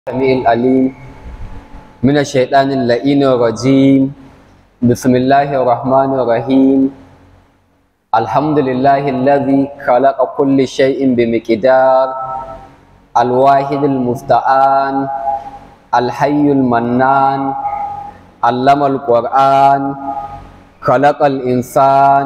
السميع العليم من الشيطان اللئين الرجيم بسم الله الرحمن الرحيم الحمد لله الذي خلق كل شيء بمقدار الواحد المستعان الحي المنان علم القرآن خلق الإنسان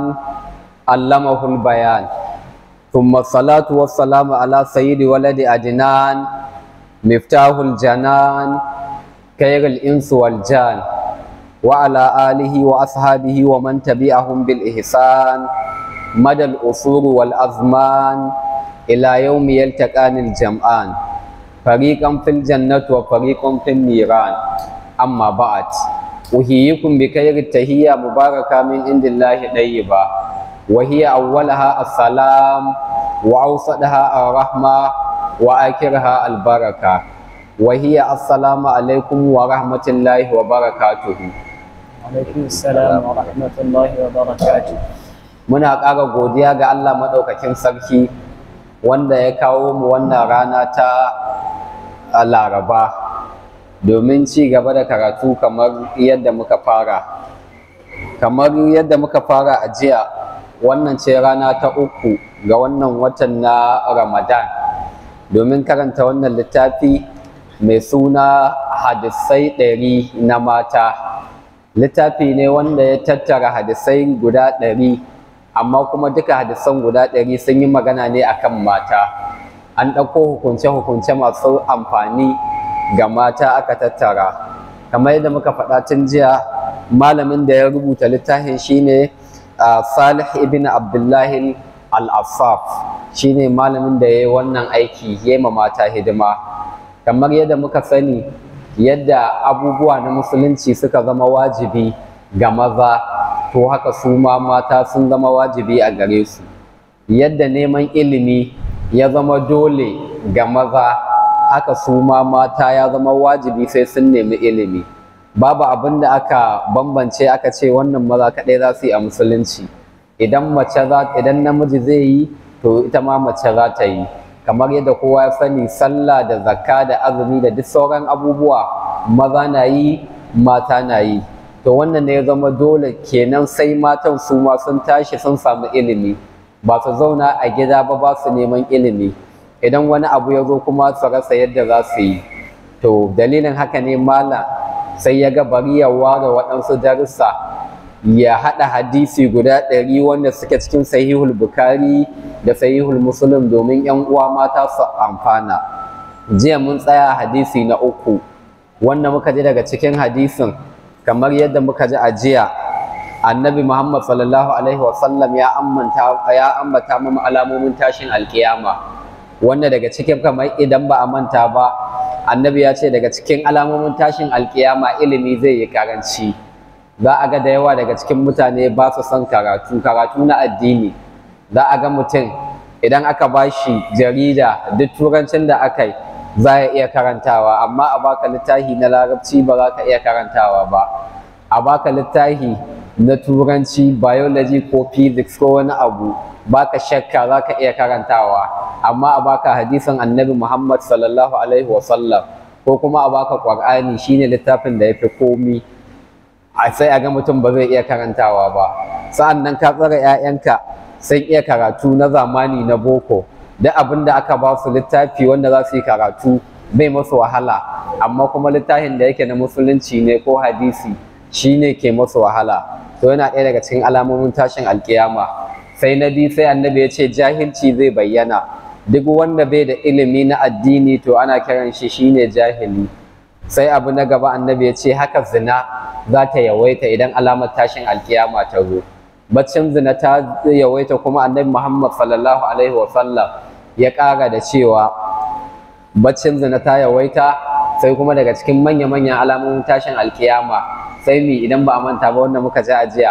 علمه البيان ثم الصلاة والسلام على سيد ولد أدنان مفتاح الجنان خير الإنس والجان وعلى آله وأصحابه ومن تبعهم بالإحسان مدى الأصول والأزمان إلى يوم يلتقان الجمعان فريقا في الجنة وفريق في النيران أما بعد أحييكم بخير التحية مباركة من عند الله طيبة وهي أولها السلام وأوسطها الرحمة وآخرها البركة وهي السلام عليكم ورحمة الله وبركاته alaikum salam wa rahmatullahi wa barakatuh muna ƙara godiya ga Allah maɗaukakin sarki wanda ya kawo mu wannan rana ta a laraba domin ci gaba da karatu kamar yadda muka fara kamar yadda muka fara a jiya wannan ce rana ta uku ga wannan watan na ramadan domin karanta wannan littafi mai suna hadisai ɗari na mata littafi ne wanda ya tattara hadisai guda ɗari amma kuma duka hadisan guda ɗari sun yi magana ne akan mata an ɗauko hukunce-hukunce masu amfani ga mata aka tattara kamar yadda muka faɗa tun jiya malamin da ya rubuta littafin shine uh, salih ibn abdullahi al-affaf shine malamin da ya yi wannan aiki ya ma mata hidima kamar yadda muka sani yadda abubuwa na musulunci suka zama wajibi ga maza to haka su ma mata sun zama wajibi a gare su yadda neman ilimi ya zama dole ga maza haka su ma mata ya zama wajibi sai sun nemi ilimi babu abin da aka bambance aka ce wannan maza kaɗai za su yi a musulunci idan mace za idan namiji zai yi to ita ma mace za ta yi kamar yadda kowa ya sani sallah da zakka da azumi da duk sauran abubuwa maza na yi mata na yi to wannan ne ya zama dole kenan sai matan su ma sun tashi sun samu ilimi ba su zauna a gida ba ba su neman ilimi idan wani abu ya zo kuma su rasa yadda za su yi to dalilin haka ne malam sai ya ga bari ya ware waɗansu darussa ya haɗa hadisi guda ɗari wanda suke cikin sahihul bukari da sahihul muslim domin yan uwa mata su amfana jiya mun tsaya hadisi na uku wanda muka ji daga cikin hadisin kamar yadda muka ji a jiya annabi muhammad sallallahu alaihi wasallam ya ambata ya ambata mu alamomin tashin alkiyama wanda daga cikin kamar idan ba a manta ba annabi ya ce daga cikin alamomin tashin alkiyama ilimi zai yi karanci za a ga da yawa daga cikin mutane ba su son karatu karatu na addini za a ga mutum idan aka ba shi jarida duk turancin da aka yi za ya iya karantawa amma a baka littafi na larabci ba za ka iya karantawa ba a baka littafi na turanci biology ko physics ko wani abu baka shakka za ka iya karantawa amma a baka hadisin annabi muhammad sallallahu alaihi wasallam ko kuma a baka qur'ani shine littafin da ya fi komi sai a ga mutum ba zai iya karantawa ba sa'an nan ka tsara 'ya'yanka sun iya karatu na zamani na boko duk abin da aka ba su littafi wanda za su yi karatu bai masu wahala amma kuma littafin da yake na musulunci ne ko hadisi shine ke masu wahala to yana ɗaya daga cikin alamomin tashin alkiyama sai na biyu sai annabi ya ce jahilci zai bayyana duk wanda bai da ilimi na addini to ana kiran shi shine jahili sai abu na gaba annabi ya ce haka zina za ta yawaita idan alamar tashin alkiyama ta zo baccin zina ta yawaita kuma annabi muhammad sallallahu alaihi wasallam ya ƙara da cewa baccin zina ta yawaita sai kuma daga cikin manya-manyan alamomin tashin alkiyama sai mi idan ba a manta ba wanda muka ji a jiya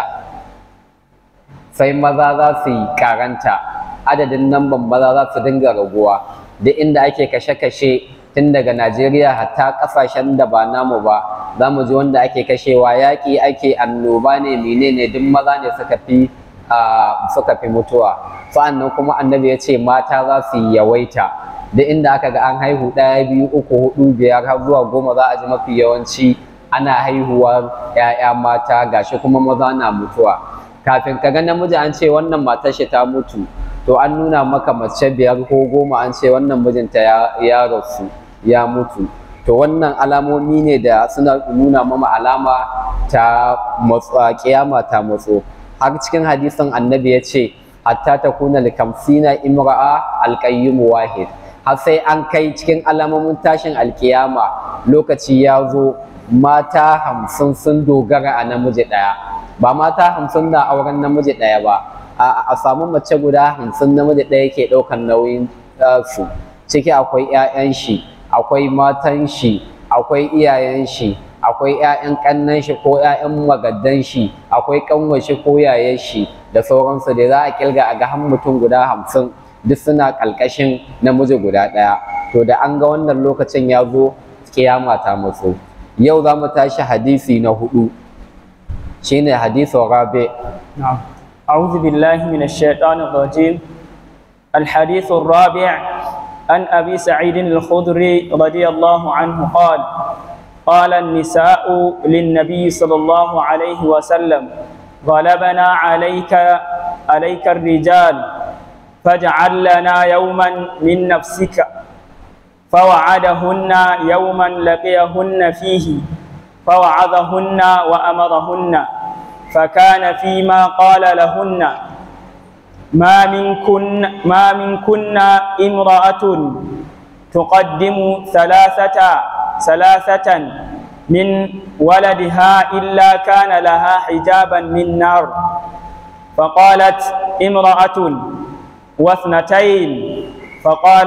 sai maza za su yi karanta adadin namban maza za su dinga raguwa duk inda ake kashe-kashe tun daga Najeriya hatta kasashen da ba namu ba za mu ji wanda ake kashewa yaƙi ake annoba ne menene duk maza ne suka fi suka fi mutuwa sa'annan kuma annabi ya ce mata za su yawaita duk inda aka ga an haihu ɗaya biyu uku hudu biyar har zuwa goma za a ji mafi yawanci ana haihuwar 'ya'ya mata gashi kuma maza na mutuwa kafin ka ga namiji an ce wannan matar shi ta mutu to an nuna maka mace biyar ko goma an ce wannan mijinta ya rasu ya mutu to wannan alamomi ne da suna nuna mama alama ta kiyama ta matso har cikin hadisin annabi ya ce hatta ta kuna likamsina imra'a alqayyim wahid har sai an kai cikin alamomin tashin alkiyama lokaci ya zo mata hamsin sun dogara a namiji ɗaya ba mata hamsin na auren namiji ɗaya ba a samu mace guda hamsin namiji ɗaya ke ɗaukan nauyin su ciki akwai 'ya'yan shi akwai matan shi akwai iyayen shi akwai 'ya'yan ƙannan shi ko 'ya'yan magaddan shi akwai ƙanwar shi ko yayan shi da sauransu da za a kilga a ga har mutum guda hamsin duk suna ƙalƙashin namiji guda ɗaya to da an ga wannan lokacin ya zo kiyama ta matso yau za mu tashi hadisi na hudu shine hadisin rabi نعم أعوذ بالله من الشيطان الرجيم الحديث الرابع عن أبي سعيد الخدري رضي الله عنه قال قال النساء للنبي صلى الله عليه وسلم غلبنا عليك عليك الرجال فاجعل لنا يوما من نفسك فوعدهن يوما لقيهن فيه فوعظهن وأمرهن فكان فيما قال لهن ما منكن ما منكن امرأة تقدم ثلاثة ثلاثة من ولدها إلا كان لها حجابا من نار فقالت امرأة واثنتين فقال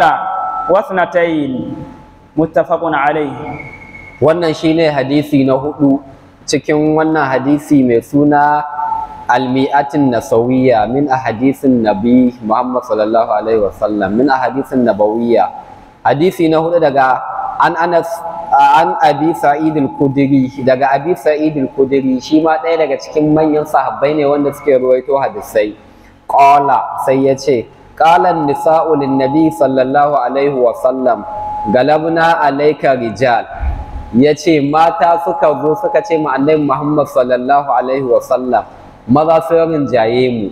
واثنتين متفق عليه wannan shine hadisi na hudu cikin wannan hadisi mai suna almi'atin nasawiyya min ahadisin nabi Muhammad sallallahu alaihi wasallam min ahadisin nabawiyya hadisi na hudu daga an Anas an Abi Sa'id al-Khudri daga Abi Sa'id al-Khudri shi ma ɗaya daga cikin manyan sahabbai ne wanda suke ruwaito hadisai qala sai yace qala an-nisa'u lin-nabi sallallahu alaihi wasallam galabna alayka rijal ya ce mata suka zo suka ce ma annabi Muhammad sallallahu alaihi wasallam maza sun rinjaye mu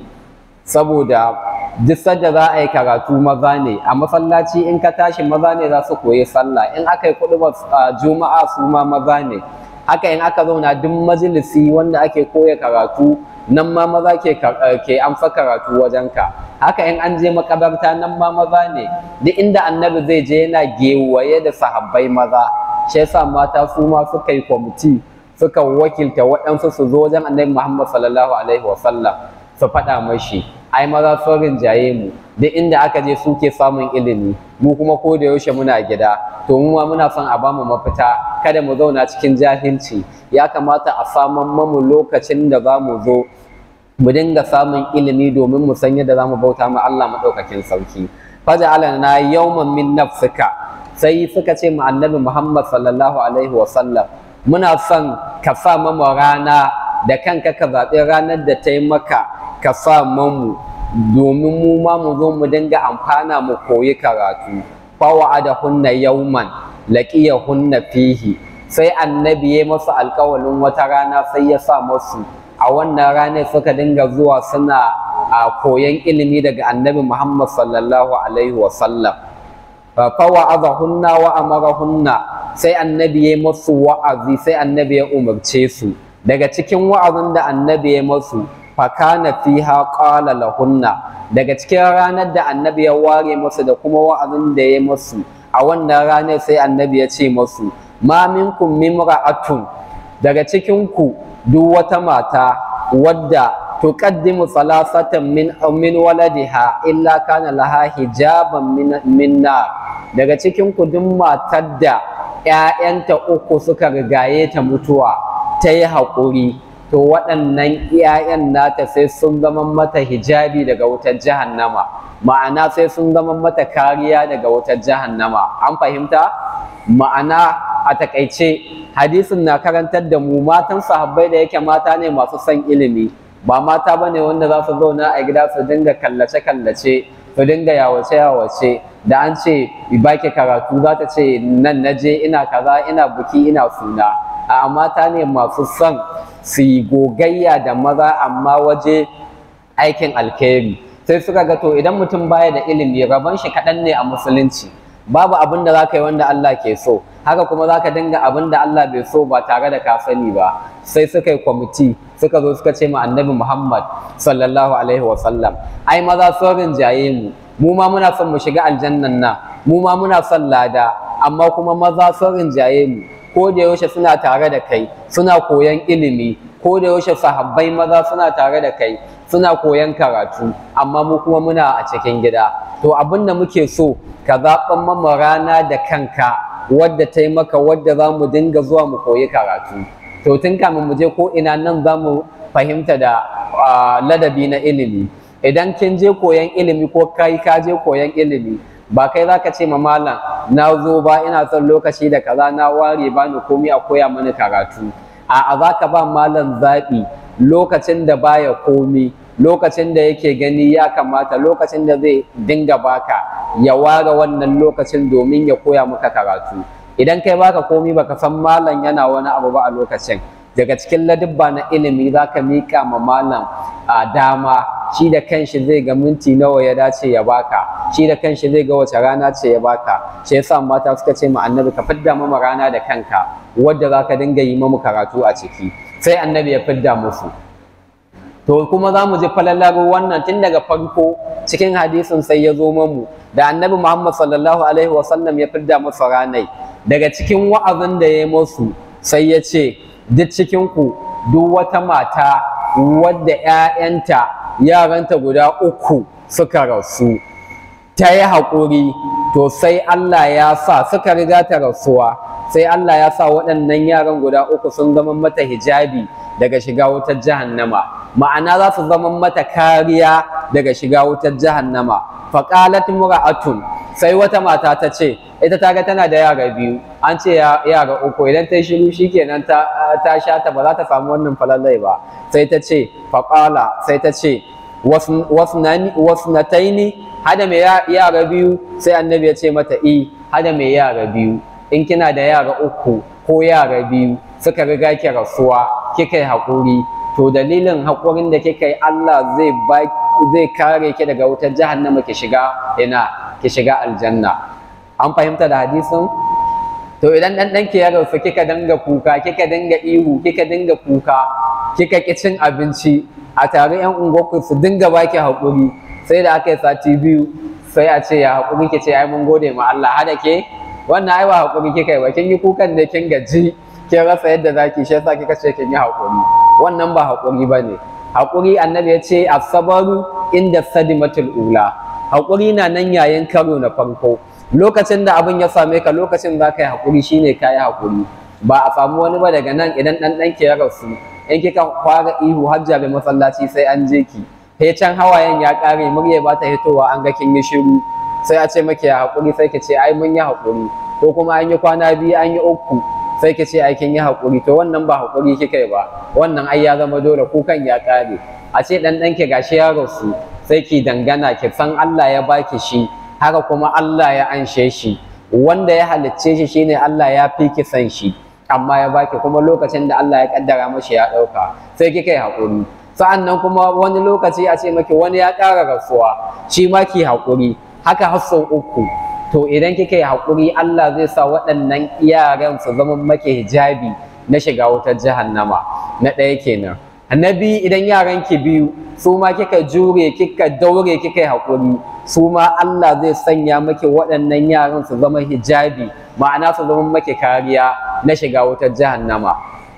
saboda duk sadda za a yi karatu maza ne a masallaci in ka tashi maza ne za su koyi sallah in aka yi kuɗi juma'a su ma maza ne haka in aka zauna duk majalisi wanda ake koya karatu nan ma maza ke ke amsa karatu wajenka haka in an je makabarta nan ma maza ne duk inda annabi zai je yana gewaye da sahabbai maza shi yasa mata su ma suka yi kwamiti suka wakilta waɗansu su zo wajen annabi Muhammad sallallahu alaihi wasallam su faɗa mashi ai maza sun rinjaye mu duk inda aka je suke samun ilimi mu kuma ko da yaushe muna gida to mu ma muna son a bamu mafita kada mu zauna cikin jahilci ya kamata a saman mamu lokacin da za mu zo mu dinga samun ilimi domin mu san yadda za mu bauta ma Allah maɗaukakin sarki faja'alana yawman min nafsika sai suka ce mu annabi Muhammad sallallahu alaihi wasallam muna son ka sa mamu rana da kanka ka zaɓi ranar da ta yi maka ka sa mamu domin mu ma mu zo mu dinga amfana mu koyi karatu fawa'ada hunna yauman laqiya hunna fihi sai annabi ya masa alƙawalin wata rana sai ya sa masu a wannan ranar suka dinga zuwa suna a koyan ilimi daga annabi Muhammad sallallahu alaihi wasallam fawa'adahunna wa amarahunna sai annabi ya masu wa'azi sai annabi ya umarce su daga cikin wa'azin da annabi ya masu fakana fiha qala lahunna daga cikin ranar da annabi ya ware masu da kuma wa'azin da ya masu a wannan ranar sai annabi ya ce masu ma minkum mimra'atun daga cikin ku duk wata mata wadda tuqaddimu salasatan min min waladiha illa kana laha hijaban min minna daga cikin ku duk matar da ƴaƴanta uku suka rigaye ta mutuwa ta yi haƙuri to waɗannan iyayen nata sai sun zama mata hijabi daga wutar jahannama ma'ana sai sun zama mata kariya daga wutar jahannama an fahimta ma'ana a takaice hadisin na karantar da mu matan sahabbai da yake mata ne masu son ilimi ba mata bane wanda za su zauna a gida su dinga kallace kallace su dinga yawace yawace da an ce baki karatu za ta ce nan na je ina kaza ina buki ina suna a mata ne masu son su yi gogayya da maza amma waje aikin alkhairi sai suka ga to idan mutum baya da ilimi rabon shi kaɗan ne a musulunci babu abin da za ka yi wanda Allah ke so haka kuma za ka dinga abin da Allah bai so ba tare da ka sani ba sai suka yi kwamiti suka zo suka ce ma annabi Muhammad sallallahu alaihi wasallam ai maza sun rinjaye mu mu ma muna son mu shiga aljannan nan mu ma muna son lada amma kuma maza sun rinjaye mu ko da yaushe suna tare da kai suna koyan ilimi ko da yaushe sahabbai maza suna tare da kai suna koyan karatu amma mu kuma muna a cikin gida to abin da muke so ka zaɓan mama rana da kanka wadda ta yi maka wadda za mu dinga zuwa mu koyi karatu to tun kamin mu je ko ina nan za mu fahimta da ladabi na ilimi idan kin je koyan ilimi ko kai ka je koyan ilimi ba kai za ka ce ma malam na zo ba ina son lokaci da kaza na ware ba ni komai a koya mani karatu a'a za ka ba malam zaɓi lokacin da baya komi lokacin da yake gani ya kamata lokacin da zai dinga baka ya ware wannan lokacin domin ya koya maka karatu idan kai baka komi baka san malam yana wani abu ba a lokacin daga cikin ladubba na ilimi za ka miƙa ma malam a dama shi da kanshi zai ga minti nawa ya dace ya baka shi da kanshi zai ga wace rana ce ya baka shi yasa mata suka ce ma annabi ka fidda mama rana da kanka wadda za ka dinga yi mamu karatu a ciki sai annabi ya fidda musu to kuma za mu ji falalar wannan tun daga farko cikin hadisin sai ya zo mamu da annabi muhammad sallallahu alaihi wasallam ya fidda musu ranai daga cikin wa'azin da ya yi musu sai ya ce duk cikinku duk wata mata wadda 'ya'yanta yaranta guda uku suka rasu ta yi haƙuri to sai Allah ya sa suka riga ta rasuwa sai Allah ya sa waɗannan yaran guda uku sun zama mata hijabi daga shiga wutar jahannama ma'ana za su zama mata kariya daga shiga wutar jahannama faqalat mura'atun sai wata mata ta ce ita ta ga tana da yara biyu an ce yara uku idan ta yi shiru shikenan ta ta sha ta ba za ta samu wannan falalai ba sai ta ce faqala sai ta ce wasnataini hada mai yara biyu sai annabi ya ce mata i hada mai yara biyu in kina da yara uku ko yara biyu suka riga ki rasuwa kika yi haƙuri to dalilin haƙurin da kika yi Allah zai ba zai kare ki daga wutar jahannama ki shiga ina ki shiga aljanna an fahimta da hadisin to idan dan dan ki ya rasu kika dinga kuka kika dinga ihu kika dinga kuka kika ki cin abinci a tare yan unguwarku su dinga baki haƙuri sai da aka yi sati biyu sai a ce ya haƙuri ki ce ai mun gode ma Allah hada ke wannan ai ba haƙuri kika yi ba kin yi kukan ne kin gaji kin rasa yadda zaki shi yasa kika ce kin yi haƙuri wannan ba haƙuri bane haƙuri annabi ya ce asabaru inda sadimatul ula haƙuri na nan yayin karo na farko lokacin da abin ya same ka lokacin za ka yi haƙuri shine ka yi haƙuri ba a samu wani ba daga nan idan ɗan ɗanki ya rasu in kika fara ihu hajja masallaci sai an je ki sai can hawayen ya ƙare murya ba ta hitowa an ga kin yi shiru sai a ce maki ya haƙuri sai ki ce ai mun yi haƙuri ko kuma an yi kwana biyu an yi uku sai ki ce ai kin yi haƙuri to wannan ba haƙuri kika yi ba wannan ai ya zama dole kukan ya ƙare a ce ɗan ɗanki gashi ya rasu sai ki dangana ki san Allah ya baki shi haka kuma Allah ya anshe shi wanda ya halicce shi shine Allah ya fi ki san shi amma ya baki kuma lokacin da Allah ya kaddara mashi ya ɗauka sai kika yi haƙuri sa'an nan kuma wani lokaci a ce maki wani ya ƙara rasuwa shi ma ki haƙuri haka har sau uku to idan kika yi haƙuri Allah zai sa waɗannan yaran su zama maki hijabi na shiga wutar jahannama na ɗaya kenan na biyu idan yaran ki biyu su ma kika jure kika daure kika yi haƙuri su ma Allah zai sanya maki waɗannan yaran su zama hijabi ma'ana su zama maki kariya na shiga wutar jahannama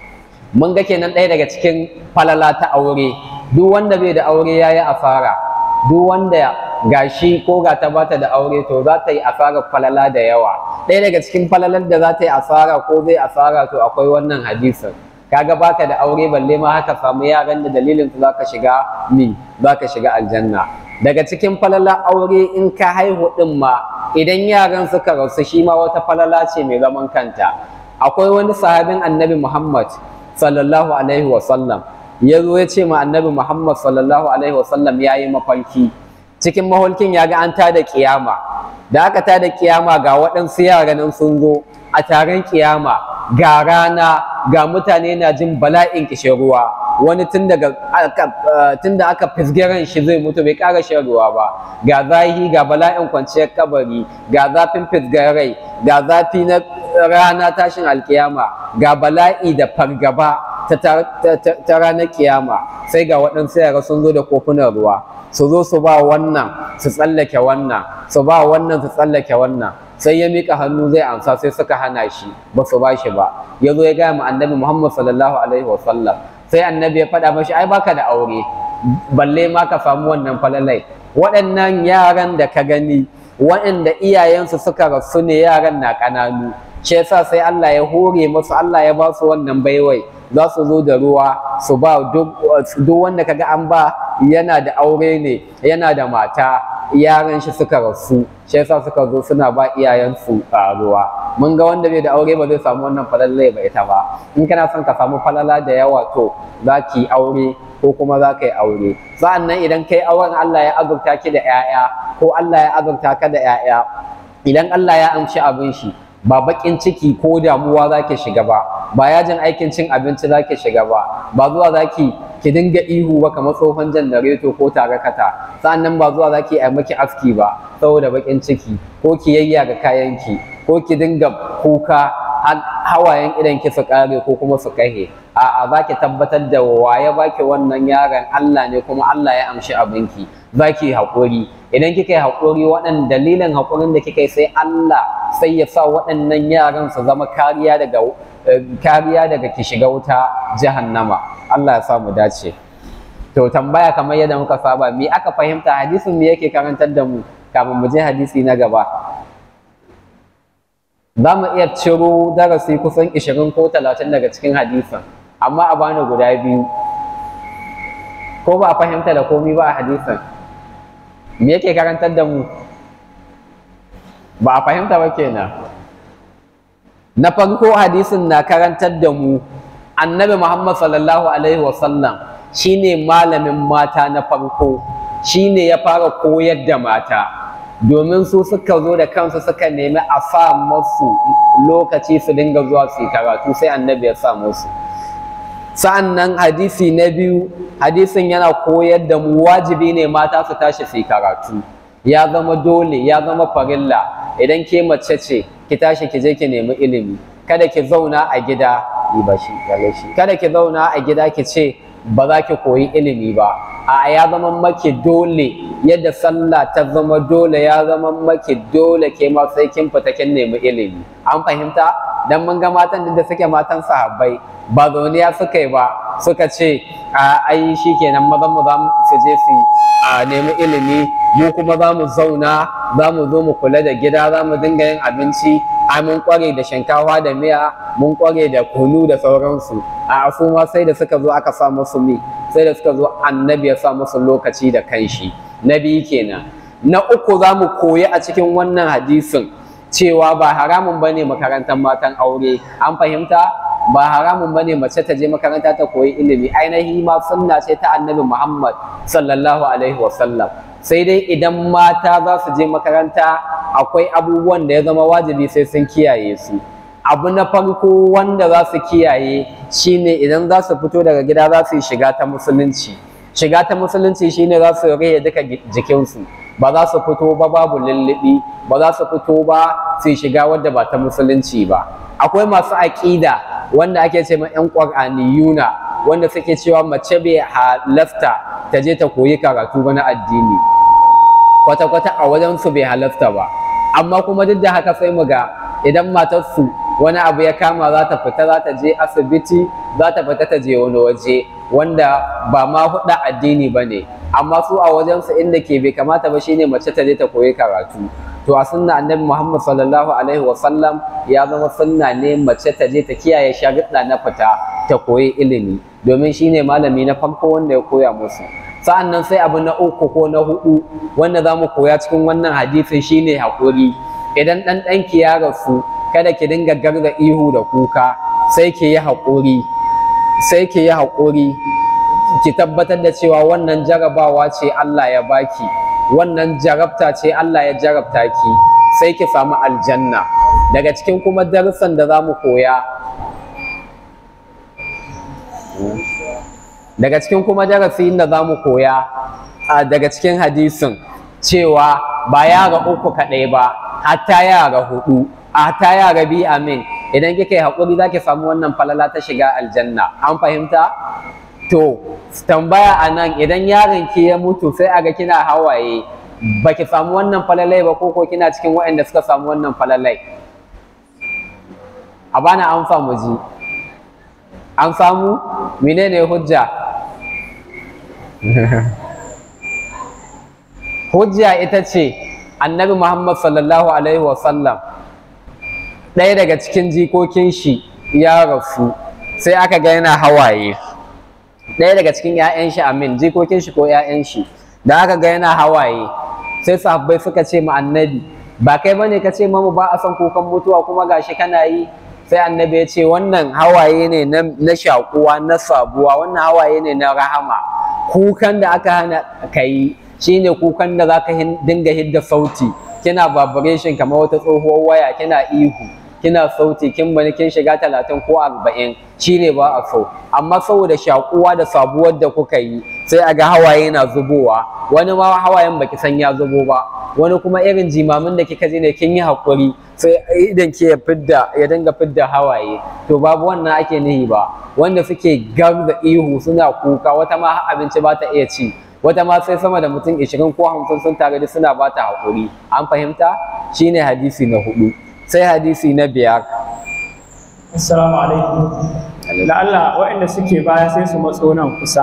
mun ga kenan ɗaya daga cikin falala ta aure duk wanda bai da aure ya yi asara duk wanda gashi ko ga ta bata da aure to za ta yi asarar falala da yawa ɗaya daga cikin falalar da za ta yi asara ko zai asara to akwai wannan hadisin kaga baka da aure balle ma haka samu yaran da dalilin su zaka shiga mi zaka shiga aljanna daga cikin falala aure in ka haihu din ma idan yaran suka rasu shi ma wata falala ce mai zaman kanta akwai wani sahabin annabi Muhammad sallallahu alaihi wa sallam ya zo ya ce ma annabi Muhammad sallallahu alaihi wasallam ya yi mafarki cikin maholkin ya ga an tada kiyama da aka tada kiyama ga waɗansu yara nan sun zo a taron kiyama ga rana ga mutane na jin bala'in kishin ruwa wani tun daga tun da aka fisgiran shi zai mutu bai ƙara shan ruwa ba ga zahi ga bala'in kwanciyar kabari ga zafin fisgarai ga zafi na rana tashin alkiyama ga bala'i da fargaba ta ranar kiyama sai ga waɗansu yara sun zo da kofunan ruwa su zo su ba wannan su tsallake wannan su ba wannan su tsallake wannan sai ya mika hannu zai amsa sai suka hana shi ba su ba shi ba ya zo ya gaya ma annabi muhammad sallallahu alaihi wasallam sai annabi ya faɗa mashi ai baka da aure balle ma ka samu wannan falalai waɗannan yaran da ka gani waɗanda iyayensu suka rasu ne yaran na ƙananu shi yasa sai Allah ya hore musu Allah ya ba su wannan baiwai za su zo da ruwa su ba duk wanda kaga an ba yana da aure ne yana da mata yaran shi suka rasu shi yasa suka zo suna ba iyayensu ruwa mun ga wanda bai da aure ba zai samu wannan falalle ba ita ba in kana son ka samu falala da yawa to za ki aure ko kuma za ka yi aure sa'an nan idan kai auren Allah ya azurta ki da 'ya'ya ko Allah ya azurta ka da 'ya'ya idan Allah ya amshi abin shi ba bakin ciki ko damuwa za ki shiga ba ba yajin aikin cin abinci za ki shiga ba ba zuwa za ki ki dinga ihu ba kamar tsohon janareto ko tarakata sa'annan ba zuwa za ki yi maki aski ba saboda bakin ciki ko ki yayya ga kayanki ko ki dinga kuka hawayen idan ki su kare ko kuma su kahe a'a za ki tabbatar da waye baki wannan yaron Allah ne kuma Allah ya amshi abinki za ki haƙuri idan kika yi haƙuri waɗannan dalilin haƙurin da kika yi sai Allah sai ya sa waɗannan yaran su zama kariya daga kariya daga ki shiga wuta jahannama Allah ya sa mu dace to tambaya kamar yadda muka saba me aka fahimta hadisin me yake karantar da mu kafin mu je hadisi na gaba za mu iya ciro darasi kusan 20 ko 30 daga cikin hadisin amma a bani guda biyu ko ba a fahimta da komi ba a hadisin me yake karantar da mu ba a fahimta ba kenan na farko hadisin na karantar da mu annabi muhammad sallallahu alaihi wasallam shine malamin mata na farko shine ya fara koyar da mata domin su suka zo da kansu suka nemi a sa masu lokaci su dinga zuwa su yi karatu sai annabi ya sa musu sa'an nan hadisi na biyu hadisin yana koyar da mu wajibi ne mata su tashi su yi karatu ya zama dole ya zama farilla idan ke mace ce ki tashi ki je ki nemi ilimi kada ki zauna a gida yi ba shi kada ki zauna a gida ki ce ba za ki koyi ilimi ba a ya zama maki dole yadda sallah ta zama dole ya zama maki dole ke ma sai kin fita kin nemi ilimi an fahimta dan mun ga matan da suke matan sahabbai ba zauniya suka yi ba suka ce a ai shikenan mazan mu za su je su a nemi ilimi mu kuma za mu zauna za mu zo mu kula da gida za mu dinga yin abinci a mun kware da shinkafa da miya mun kware da kunu da sauransu a su ma sai da suka zo aka sa musu mi sai da suka zo annabi ya sa musu lokaci da kanshi na biyu kenan na uku za mu koyi a cikin wannan hadisin cewa ba haramun bane makarantar matan aure an fahimta ba haramun bane mace ta je makaranta ta koyi ilimi ainihi ma sunna ce ta annabi Muhammad sallallahu alaihi wasallam sai dai idan mata za su je makaranta akwai abubuwan da ya zama wajibi sai sun kiyaye su abu na farko wanda za su kiyaye shine idan za su fito daga gida za su yi shiga ta musulunci shiga ta musulunci shine za su rage duka jikinsu ba za su fito ba babu lullubi ba za su fito ba su shiga wadda ba ta musulunci ba akwai masu aƙida wanda ake ce ma 'yan ƙwar'aniyuna wanda suke cewa mace bai halasta ta je ta koyi karatu ba na addini kwata-kwata a wajensu bai halasta ba amma kuma duk da haka sai mu ga idan matarsu wani abu ya kama za ta fita za ta je asibiti za ta fita ta je wani waje wanda ba ma huɗa addini ba ne amma su a wajensu inda ke bai kamata ba shine mace ta je ta koyi karatu to a sunna annabi Muhammad sallallahu alaihi wa sallam ya zama sunna ne mace ta je ta kiyaye sharuɗa na fita ta koyi ilimi domin shine malami na farko wanda ya koya musu sa'an nan sai abu na uku ko na hudu wanda za mu koya cikin wannan hadisin shine haƙuri idan ɗan ɗanki ya rasu kada ki dinga garga ihu da kuka sai ki yi haƙuri sai ki yi haƙuri ki tabbatar da cewa wannan jarabawa ce Allah ya baki wannan jarabta ce Allah ya jarabta ki sai ki samu aljanna daga cikin kuma darussan da za mu koya daga cikin kuma darasin da za mu koya daga cikin hadisin cewa ba yara uku kaɗai ba hatta yara hudu hatta yara bi amin idan kika yi haƙuri za ki samu wannan falala ta shiga aljanna an fahimta to tambaya a nan idan yaron ki ya mutu sai a ga kina hawaye ba ki samu wannan falalai ba ko kina cikin waɗanda suka samu wannan falalai a bana an famu ji an samu menene hujja hujja ita ce annabi muhammad sallallahu alaihi wasallam ɗaya daga cikin jikokin shi ya rasu sai aka ga yana hawaye ɗaya daga cikin 'ya'yan shi amin jikokin shi ko 'ya'yan shi da aka ga yana hawaye sai sahabbai suka ce ma annabi ba kai bane ka ce mamu ba a son kukan mutuwa kuma gashi kana yi sai annabi ya ce wannan hawaye ne na shakuwa na sabuwa wannan hawaye ne na rahama kukan da aka hana ka yi shine kukan da zaka dinga hidda sauti kina vibration kamar wata tsohuwar waya kina ihu kina sauti kin bani kin shiga talatin ko arba'in shine ba a so amma saboda shakuwa da sabuwar da kuka yi sai a ga hawaye na zubowa wani ma hawayen baki san ya zubo ba wani kuma irin jimamin da kika ji ne kin yi hakuri sai idan ki ya fidda ya dinga fidda hawaye to babu wannan ake nihi ba wanda suke garda ihu suna kuka wata ma har abinci ba ta iya ci wata ma sai sama da mutum 20 ko 50 sun tare da suna ba ta hakuri an fahimta shine hadisi na hudu sai hadisi na biyar assalamu alaikum la'alla waɗanda suke baya sai su matso nan kusa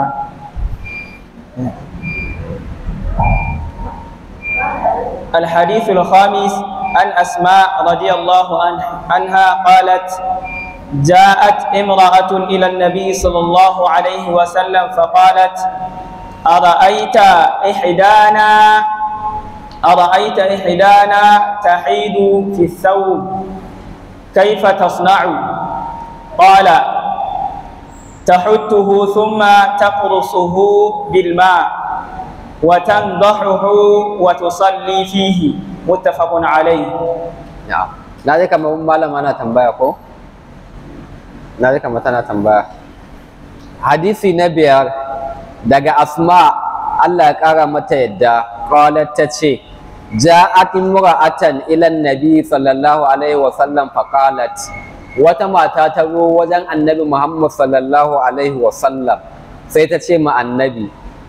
الحديث الخامس عن أسماء رضي الله عنها قالت جاءت امرأة إلى النبي صلى الله عليه وسلم فقالت أرأيت إحدانا أرأيت إحدانا تحيد في الثوب كيف تصنع قال تحته ثم تقرصه بالماء وتنضحه وتصلي فيه متفق عليه na'am na ji kamar malama na tambaya ko na ji kamar tana tambaya hadisi na biyar daga asma Allah ya kara mata yadda qalat ta ce ja'at imra'atan ila nabi sallallahu alaihi wa sallam fa qalat wata mata ta zo wajen annabi Muhammad sallallahu alaihi wa sallam sai ta ce ma annabi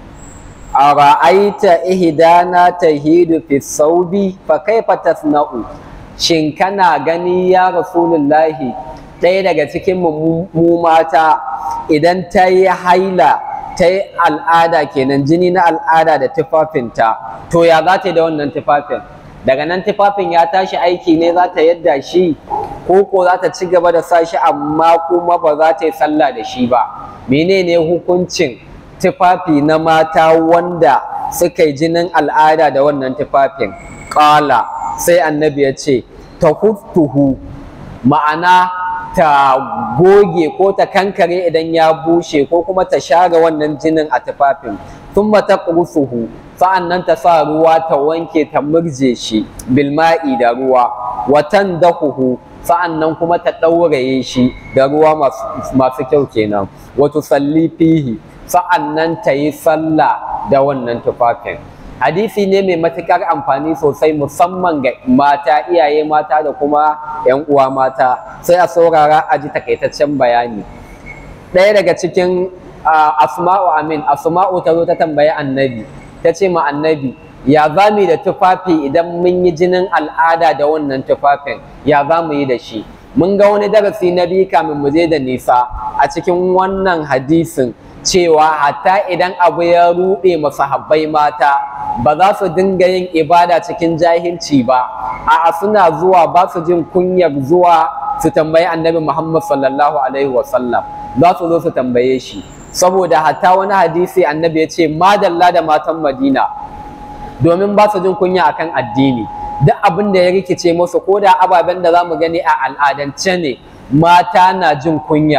ara'aita ihdana tahidu fi saubi fa kaifa tasna'u shin kana gani ya rasulullahi ɗaya daga cikin mu mata idan ta yi haila ta yi al'ada kenan jini na al'ada da tufafinta to ya za ta yi da wannan tufafin daga nan tufafin ya tashi aiki ne za ta yadda shi ko ko za ta ci gaba da sa shi amma kuma ba za ta yi sallah da shi ba menene hukuncin tufafi na mata wanda suka yi jinin al'ada da wannan tufafin ƙala sai annabi ya ce ta huftuhu ma'ana ta goge ko ta kankare idan ya bushe ko kuma ta share wannan jinin a tufafin sun ta ƙursuhu sa'an nan ta sa ruwa ta wanke ta murje shi bilma'i da ruwa watan dahuhu sa'an nan kuma ta ɗauraye shi da ruwa masu kyau kenan wato salli fihi sa'an nan ta yi sallah da wannan tufafin hadisi ne mai matuƙar amfani sosai musamman ga mata iyaye mata da kuma 'yan uwa mata sai a saurara a ji takaitaccen bayani ɗaya daga cikin asma'u amin asma'u ta zo ta tambayi annabi ta ce ma annabi ya za mu yi da tufafi idan mun yi jinin al'ada da wannan tufafin ya za mu yi da shi mun ga wani darasi na biyu kamin mu je da nisa a cikin wannan hadisin cewa hatta idan abu ya ruɗe masahabbai mata ba za su dinga yin ibada cikin jahilci ba a'a suna zuwa ba su jin kunyar zuwa su tambayi annabi Muhammad sallallahu alaihi wasallam za su zo su tambaye shi saboda hatta wani hadisi annabi ya ce madalla da matan Madina domin ba su jin kunya akan addini duk abin da ya rikice musu ko da ababen da za mu gani a al'adance ne mata na jin kunya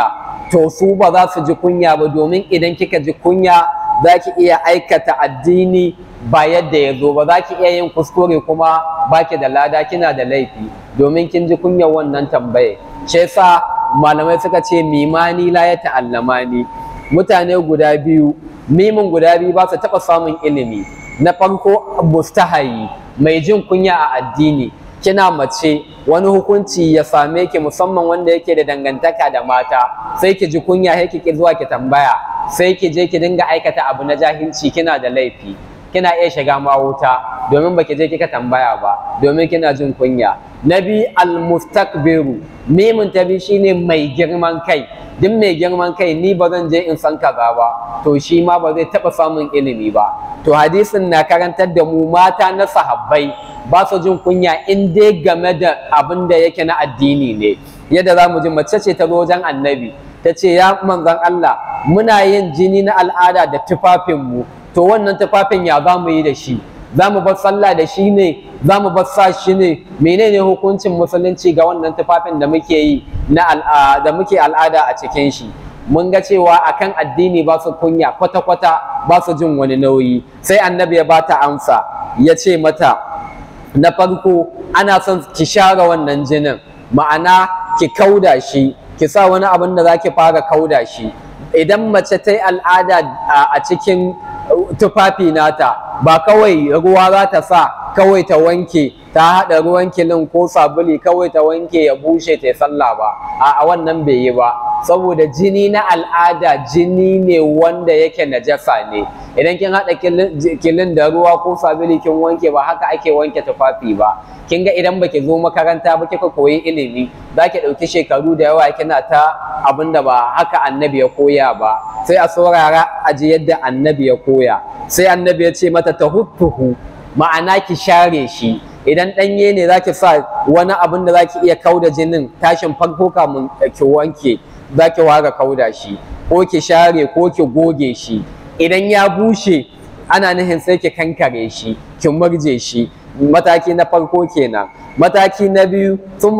to su ba za su ji kunya ba domin idan kika ji kunya za ki iya aikata addini ba yadda ya zo ba za ki iya yin kuskure kuma ba ki da lada kina da laifi domin kin ji kunyar wannan tambaye shi yasa malamai suka ce mimani la ya ta'allamani mutane guda biyu mimin guda biyu ba su taɓa samun ilimi na farko mustahayi mai jin kunya a addini kina mace wani hukunci ya same ki musamman wanda yake da dangantaka da mata sai ki ji kunya sai ki zuwa ki tambaya sai ki je ki dinga aikata abu na jahilci kina da laifi kina iya shiga ma wuta domin baki je kika tambaya ba domin kina jin kunya na bi almustakbiru mimin ta bi shine mai girman kai duk mai girman kai ni ba zan je in san kaza ba to shi ma ba zai taɓa samun ilimi ba to hadisin na karantar da mu mata na sahabbai ba su jin kunya in dai game da abin da yake na addini ne yadda za mu ji mace ce ta zo wajen annabi ta ce ya manzon Allah muna yin jini na al'ada da tufafinmu to wannan tufafin ya za mu yi da shi za mu bar sallah da shi ne za mu bar sa shi ne menene hukuncin musulunci ga wannan tufafin da muke yi na da muke al'ada a cikin shi mun ga cewa akan addini ba su kunya kwata-kwata ba su jin wani nauyi sai annabi ya ba ta amsa ya ce mata na farko ana son ki share wannan jinin ma'ana ki kauda shi ki sa wani abin da za ki fara kauda shi idan mace ta yi al'ada a cikin tufafi nata ba kawai ruwa za ta sa kawai ta wanke ta haɗa ruwan kilin ko sabuli kawai ta wanke ya bushe ta sallah ba a wannan bai yi ba saboda jini na al'ada jini ne wanda yake najasa ne idan kin haɗa kilin da ruwa ko sabuli kin wanke ba haka ake wanke tufafi ba kin ga idan baki zo makaranta ba kika koyi ilimi za ki ɗauki shekaru da yawa kina ta abin da ba haka annabi ya koya ba sai a saurara a ji yadda annabi ya koya sai annabi ya ce mata ta huttuhu ma'ana ki share shi idan ɗanye ne za ki sa wani abin da za ki iya kauda jinin tashin farko kamun ki wanke za ki ware kauda shi ko ki share ko ki goge shi idan ya bushe ana nufin sai ki kankare shi ki murje shi mataki na farko kenan mataki na biyu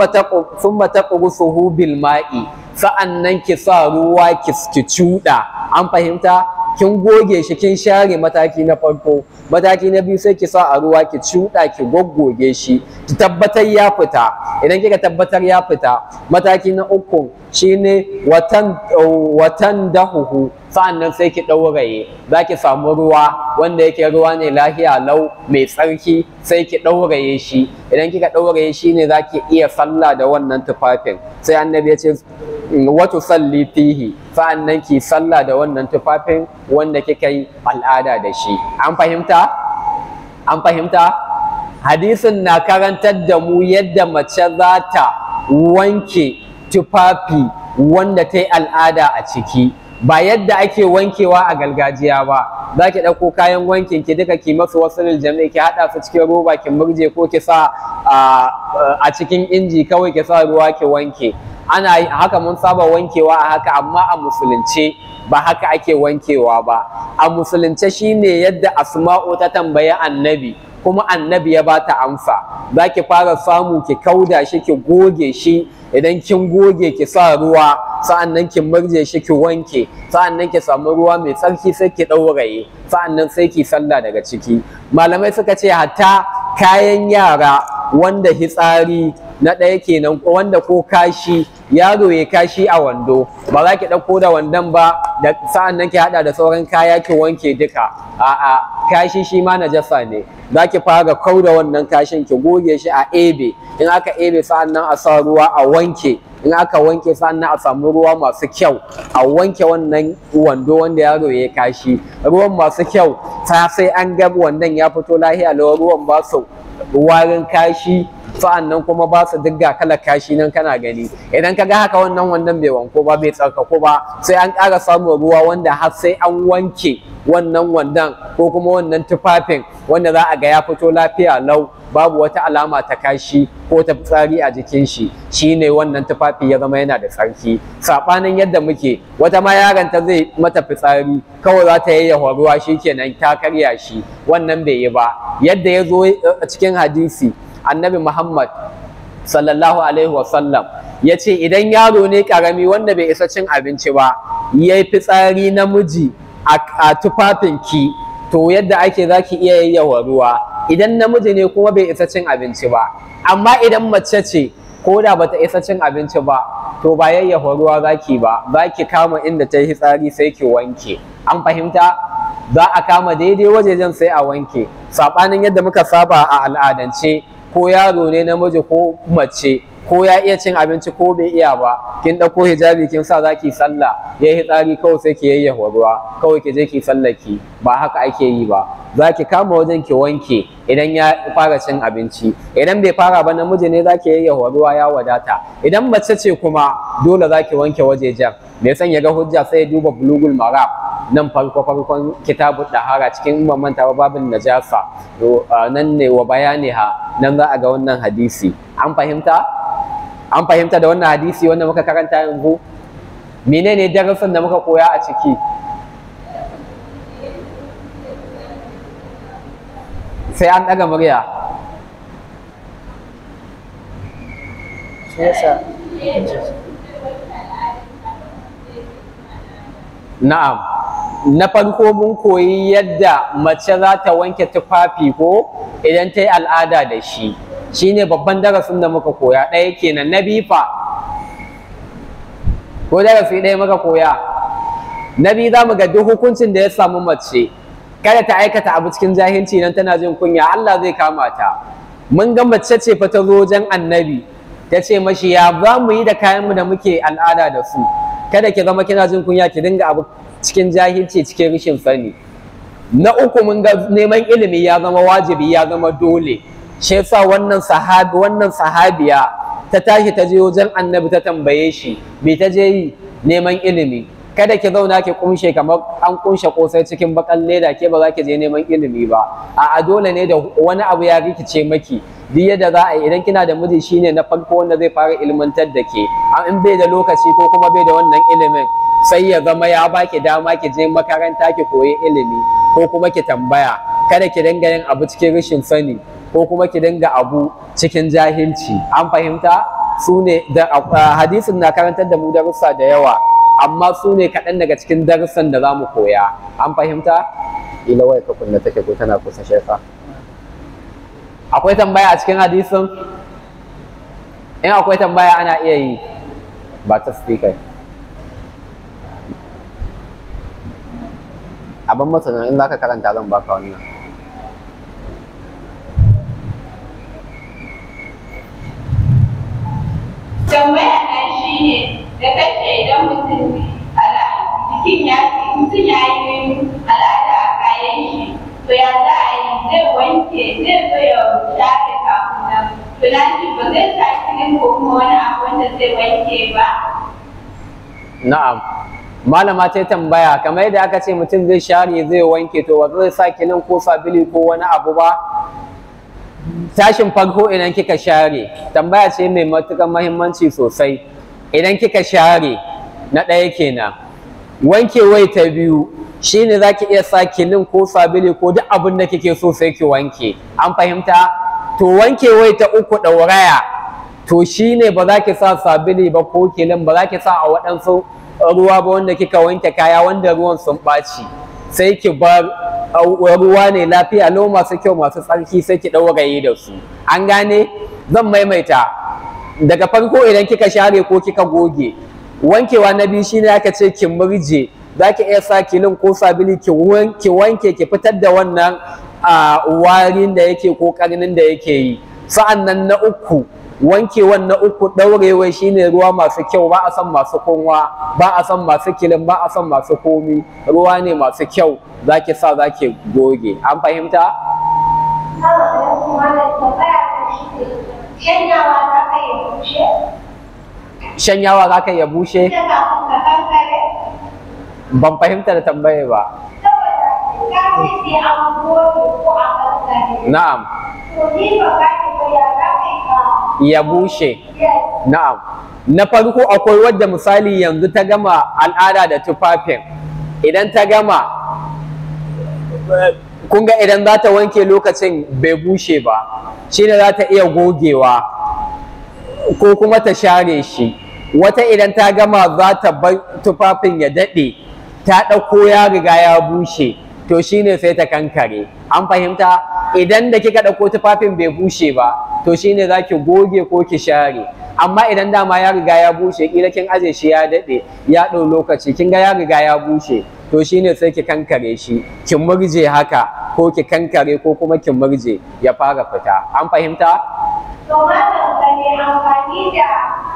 sun mataƙurusuhu bil ma'i sa'an nan ki sa ruwa ki cuɗa an fahimta kin goge shi kin share mataki na farko mataki na biyu sai ki sa a ruwa ki cuɗa ki goggoge shi ki tabbatar ya fita idan kika tabbatar ya fita mataki na uku shine watan watan dahuhu sa'annan sai ki ɗauraye za ki samu ruwa wanda yake ruwa ne lahiya lau mai tsarki sai ki ɗauraye shi idan kika ɗauraye shi ne za ki iya sallah da wannan tufafin sai annabi ya ce watu salli fihi sa'annan ki sallah da wannan tufafin wanda kika yi al'ada da shi an fahimta an fahimta hadisin na karantar da mu yadda mace za ta wanke tufafi wanda ta yi al'ada a ciki ba yadda ake wankewa a gargajiya ba za ki ɗauko kayan wankin ki duka ki masu wasu jami'i ki haɗa su cikin roba ki murje ko ki sa a cikin inji kawai ki sa ruwa ki wanke ana haka mun saba wankewa a haka amma a musulunce ba haka ake wankewa ba a musulunce shine yadda asma'u ta tambayi annabi kuma annabi ya bata amsa za ki fara samu ki kauda shi ki goge shi idan kin goge ki sa ruwa sa'annan ki murje shi ki wanke sa'annan ki samu ruwa mai tsarki sai ki ɗauraye sa'annan sai ki sallah daga ciki malamai suka ce hatta kayan yara wanda hitsari na ɗaya kenan wanda ko kashi yaro ya kashi a wando ba za ki ɗauko da wandon ba da sa'an nan ki haɗa da sauran kaya ki wanke duka a'a kashi shi ma najasa ne za ki fara kau da wannan kashin ki goge shi a ebe in aka ebe sa'an nan a sa ruwa a wanke in aka wanke sa'an nan a samu ruwa masu kyau a wanke wannan wando wanda yaro ya kashi ruwan masu kyau ta sai an ga wandon ya fito lahiya lawa ruwan ba su warin kashi sa'an nan kuma ba su digga kala kashi nan kana gani idan ka ga haka wannan wannan bai wanko ba bai tsarkako ba sai an ƙara samun ruwa wanda har sai an wanke wannan wandan ko kuma wannan tufafin wanda za a ga ya fito lafiya lau babu wata alama ta kashi ko ta fitsari a jikin shi shine wannan tufafi ya zama yana da tsarki saɓanin yadda muke wata ma yaron ta zai mata fitsari kawai za ta yayyafa ruwa shikenan ta karya shi wannan bai yi ba yadda ya zo a cikin hadisi annabi muhammad sallallahu alaihi wasallam ya ce idan yaro ne karami wanda bai isa cin abinci ba ya yi fitsari namiji a tufafinki to yadda ake za ki iya yayyawa ruwa idan namiji ne kuma bai isa cin abinci ba amma idan mace ce ko da bata isa cin abinci ba to ba yayyafa ruwa zaki ba za ki kama inda ta yi fitsari sai ki wanke an fahimta za a kama daidai wajejen sai a wanke saɓanin yadda muka saba a al'adance ko yaro ne namiji ko mace ko ya iya cin abinci ko bai iya ba kin ɗauko hijabi kin sa za ki sallah ya yi tsari kawai sai ki yayyafa ruwa kawai ki je ki sallaki ba haka ake yi ba za ki kama wajen ki wanke idan ya fara cin abinci idan bai fara ba namiji ne za ki yayyafa ruwa ya wadata idan mace ce kuma dole za ki wanke wajejen mai son ya ga hujja sai ya duba bulugul maram nan farko farkon kitabu dahara cikin ban manta ba babin najasa nan ne wa bayani ha nan za a ga wannan hadisi an fahimta an fahimta da wannan hadisi wanda muka karanta yanzu menene darasin da muka koya a ciki sai an ɗaga murya na'am na farko mun koyi yadda mace za ta wanke tufafi ko idan ta yi al'ada da shi shine babban darasin da muka koya ɗaya kenan na bifa ko darasi ɗaya muka koya na biyu za mu ga duk hukuncin da ya samu mace kada ta aikata abu cikin jahilci nan tana jin kunya Allah zai kama ta mun ga mace ce fa ta zo wajen annabi ta ce mashi ya za mu yi da kayanmu da muke al'ada da su kada ki zama kina jin kunya ki dinga abu cikin jahilci cikin rashin sani na uku mun ga neman ilimi ya zama wajibi ya zama dole shi yasa wannan sahabi wannan sahabiya ta tashi ta je wajen annabi ta tambaye shi me ta je yi neman ilimi kada ki zauna ki kunshe kamar an kunshe kosai cikin bakan leda ke ba za ki je neman ilimi ba a dole ne da wani abu ya rikice maki duk yadda za a yi idan kina da miji shine na farko wanda zai fara ilmantar da ke in bai da lokaci ko kuma bai da wannan ilimin sai ya zama ya baki dama ki je makaranta ki koyi ilimi ko kuma ki tambaya kada ki dinga yin abu cikin rashin sani ko kuma ki dinga abu cikin jahilci an fahimta su ne da hadisin na karantar da mu darussa da yawa amma su ne kaɗan daga cikin darussan da za mu koya an fahimta ila waya ka kunna take ko tana kusa shefa akwai tambaya a cikin hadisin in akwai tambaya ana iya yi ba ta speaker abin masana in za ka karanta zan baka wannan tambaya na shi ne da kace idan mutum jikin ya mutum ya yi al'ada a kayan shi to ya za a yi zai wanke zai zo ya shafe kafin nan to na ji ba zai sa kilin ko kuma wani abu wanda zai wanke ba na'am malama ta tambaya kamar yadda aka ce mutum zai share zai wanke to ba zai sa kilin ko sabili ko wani abu ba tashin farko idan kika share tambaya ce mai matuƙar mahimmanci sosai idan kika share na ɗaya kenan wanke wai ta biyu shine za ki iya sa kilin ko sabili ko duk abin da kike so sai ki wanke an fahimta to wanke wai ta uku ɗauraya to shine ba za ki sa sabili ba ko kilin ba za ki sa a waɗansu ruwa ba wanda kika wanke kaya wanda ruwan sun ɓaci sai ki bar ruwa ne lafiya lau masu kyau masu tsarki sai ki ɗauraye da su an gane zan maimaita daga farko idan kika share ko kika goge wankewa na biyu shine aka ce ki murje za ki iya sa kilin ko sabili ki wanke ki fitar da wannan warin da yake ko karnin da yake yi sa'an nan na uku wankewan na uku ɗaurewa shine ruwa masu kyau ba a son masu kunwa ba a son masu kilin ba a son masu komi ruwa ne masu kyau za ki sa za ki goge an fahimta? shanyawa za ka ya bushe? ban fahimta da tambaye ba na'am ya bushe na'am na farko akwai wadda misali yanzu ta gama al'ada da tufafin idan ta gama kun ga idan za ta wanke lokacin bai bushe ba shine za ta iya gogewa ko kuma ta share shi wata idan ta gama za ta bar tufafin ya daɗe ta ɗauko ya riga ya bushe to shine sai ta kankare an fahimta idan da kika ɗauko tufafin bai bushe ba to shine za ki goge ko ki share amma idan dama ya riga ya bushe kila kin aje shi ya daɗe ya ɗau lokaci kin ga ya riga ya bushe to shine sai ki kankare shi ki murje haka ko ki kankare ko kuma ki murje ya fara fita an fahimta To malam ka ne amfani da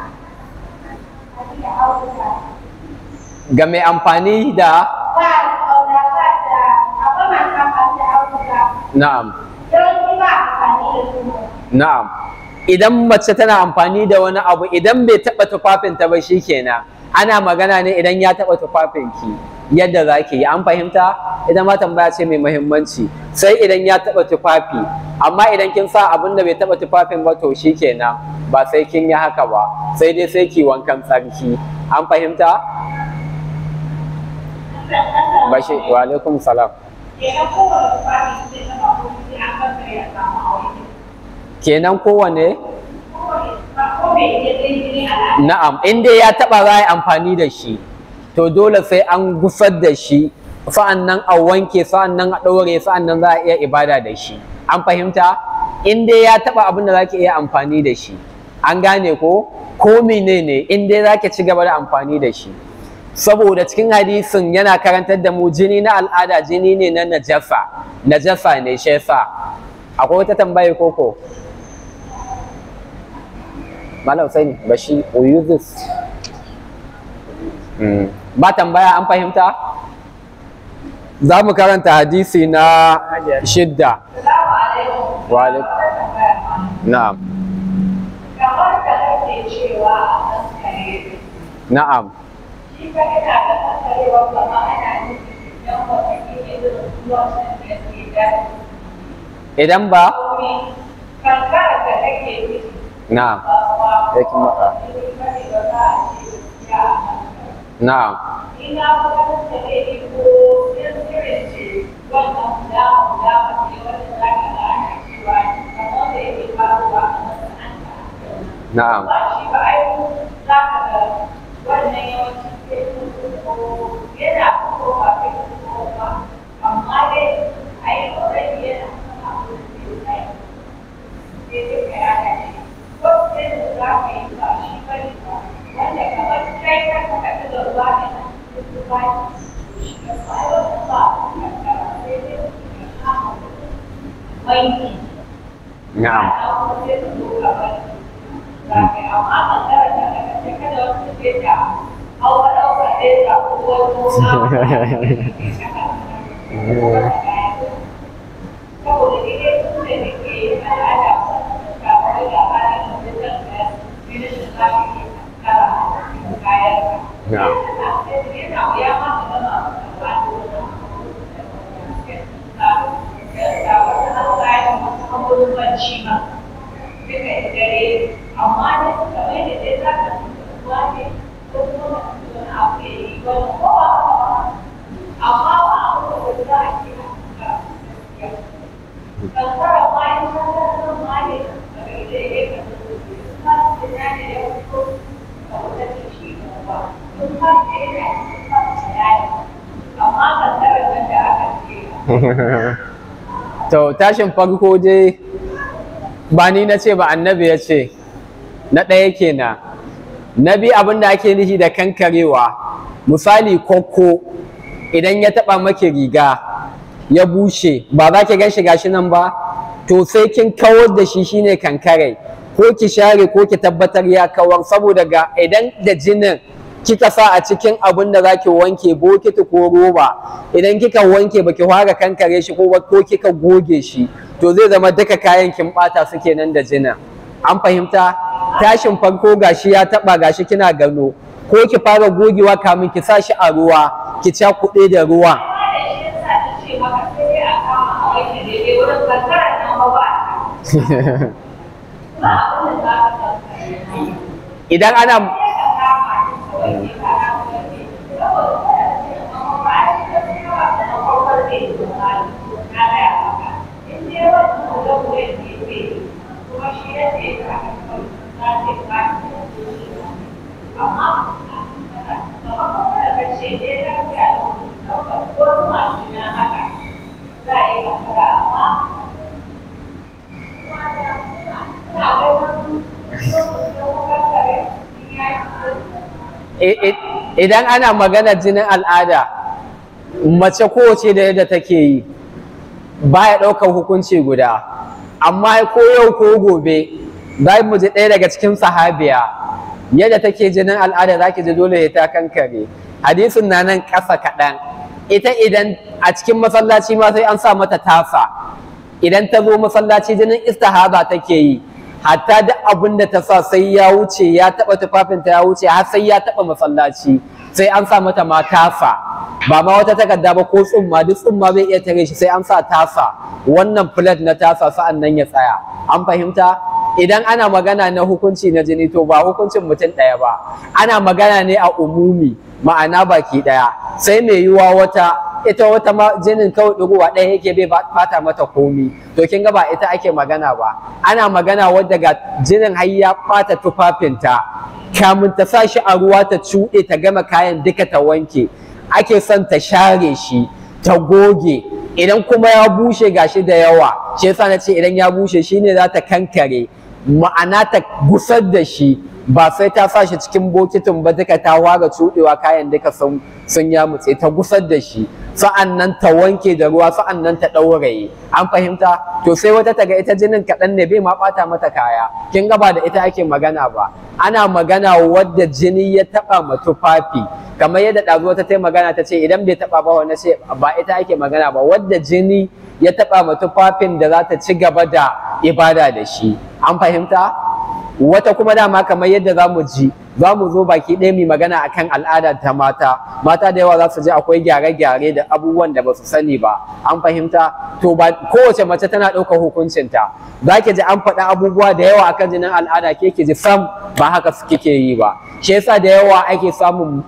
da auduga. ga mai amfani da Ba auduga ba da akwai masu amfani da auduga. na'am Yawanci ba amfani da su. na'am idan mace tana amfani da wani abu idan bai taɓa tufafinta ba shikenan ana magana ne idan ya taɓa tufafinki yadda za ki yi an fahimta idan ma tambaya ce mai muhimmanci sai idan ya taɓa tufafi amma idan kin sa abin da bai taɓa tufafin ba to shikenan ba sai kin yi haka ba sai dai sai ki wankan tsarki an fahimta bashi wa alaikum salam Kenan kowane tufafi zai zama ko sai an kankare ya samu aure. kenan kowane Kowane tufafi ko bai iya jini al'ada. Na'am, in dai ya taɓa za a yi amfani da shi, to dole sai an gusar da shi, sa'an nan a wanke, sa'an nan a ɗaure, sa'an nan za a iya ibada da shi. An fahimta? In dai ya taɓa abin da za ki iya amfani da shi. An gane ko? Ko menene in dai za ki ci gaba da amfani da shi. Saboda cikin hadisin yana karantar da mu jini na al'ada jini ne na najasa, najasa ne shi yasa. Akwai wata tambaye koko? Malam Usaini Bashi Uyuzis. Ba tambaya an fahimta? Za mu karanta hadisi na shidda. Salamu alaikum. Wa alaikum. Na'am. Kamar da kake cewa a kankare. Na'am. Shi ka ina da kankarewa kama ana nufin idan wata ke irin ruwan da ke da Idan ba? sauri. Kankara da kake nufi Na'am. ba ba Ya kin maka. ne bane ba za a ce ya a kankara. Na'am. Ina bukatar da ne ko yan irin ce wannan guda guda mace wanda za ka ga ana cewa kamar da yake faruwa a masana'anta. Na'am. Ba shi ba ai za ka ga wannan yawancin sai sun ko yana fitowa kai ko ba amma dai ai already yana kan abu da zai sai sai dai ka yana shi ko sai da za ka yi ba shi ba ne ba wanda kamar kai ka saka ta da ruwa ne na cikin ruwa shi ka ba ai wannan ba ka kara sai dai ka kama wanki Na'am. Thank you. duka da dare amma da suka mai da dai za ka tuwa ne ko kuma wani abu ya yi wani kowa amma ba a kuma da za a ke a kankara ma yin kankara ma ne daga ita ya ka kuma da na ne ya fito a wata da shi ba kuma da yana cikin fasa yaya amma kankara nan da aka ce To tashin farko dai ba ni na ce ba annabi ya ce na ɗaya kenan na biyu abin da ake nufi da kankarewa misali kokko idan ya taɓa maki riga ya bushe ba za ki gan shi gashi nan ba to sai kin kawar da shi shine kankare ko ki share ko ki tabbatar ya kawar saboda ga idan da jinin kika sa a cikin abin da za ki wanke bokiti ko roba idan kika wanke baki fara kankare shi ko ko kika goge shi to zai zama duka kayan kin bata su kenan da jinin an fahimta tashin farko gashi ya taba gashi kina gano ko ki fara gogewa kamin ki sa shi a ruwa ki ca kuɗe da ruwan idan ana Thank you. I- i- idan ana magana jinin al'ada mace kowace da yadda take yi baya ɗaukar hukunci guda amma ko yau ko gobe za mu ji ɗaya daga cikin sahabiya yadda take jinin al'ada za ki ji dole ya ta kankare hadisin na nan ƙasa kaɗan ita idan a cikin masallaci ma sai an sa mata tasa idan ta zo masallaci jinin istihaba take yi hatta duk abin da ta sa sai ya wuce ya taɓa tufafinta ya wuce har sai ya taɓa masallaci sai an sa mata ma tasa ba ma wata takarda ba ko tsumma duk tsumma bai iya tare shi sai an sa tasa wannan plate na tasa sa'an nan ya tsaya an fahimta idan ana magana na hukunci na jini to ba hukuncin mutum ɗaya ba ana magana ne a umumi ma'ana baki ɗaya sai mai yiwuwa wata ita wata ma jinin kawai ɗigowa ɗaya yake bai bata mata komi to kin ga ba ita ake magana ba ana magana wadda ga jinin har ya ɓata tufafinta kamun ta sa shi a ruwa ta cuɗe ta gama kayan duka ta wanke ake son ta share shi ta goge idan kuma ya bushe gashi da yawa shi yasa na ce idan ya bushe shine za ta kankare ma'ana ta gusar da shi ba sai ta sa shi cikin bokitin ba duka ta ware cuɗewa kayan duka sun sun yamutse ta gusar da shi sa'an nan ta wanke da ruwa sa'an nan ta ɗauraye an fahimta to sai wata taga ita jinin kaɗan ne bai ma ɓata mata kaya kin ga ba da ita ake magana ba ana magana wadda jini ya taɓa ma tufafi kamar yadda ɗazu wata ta magana ta ce idan bai taɓa ba wani ce ba ita ake magana ba wadda jini ya taɓa ma tufafin da za ta ci gaba da ibada da shi an fahimta wata kuma dama kamar yadda za mu ji za mu zo baki ɗaya mai magana akan al'ada ta mata mata da yawa za su ji akwai gyare-gyare da abubuwan da ba su sani ba an fahimta to ba kowace mace tana ɗaukar hukuncinta za ki ji an faɗa abubuwa da yawa akan jinin al'ada ke ki ji sam ba haka su kike yi ba shi yasa da yawa ake samun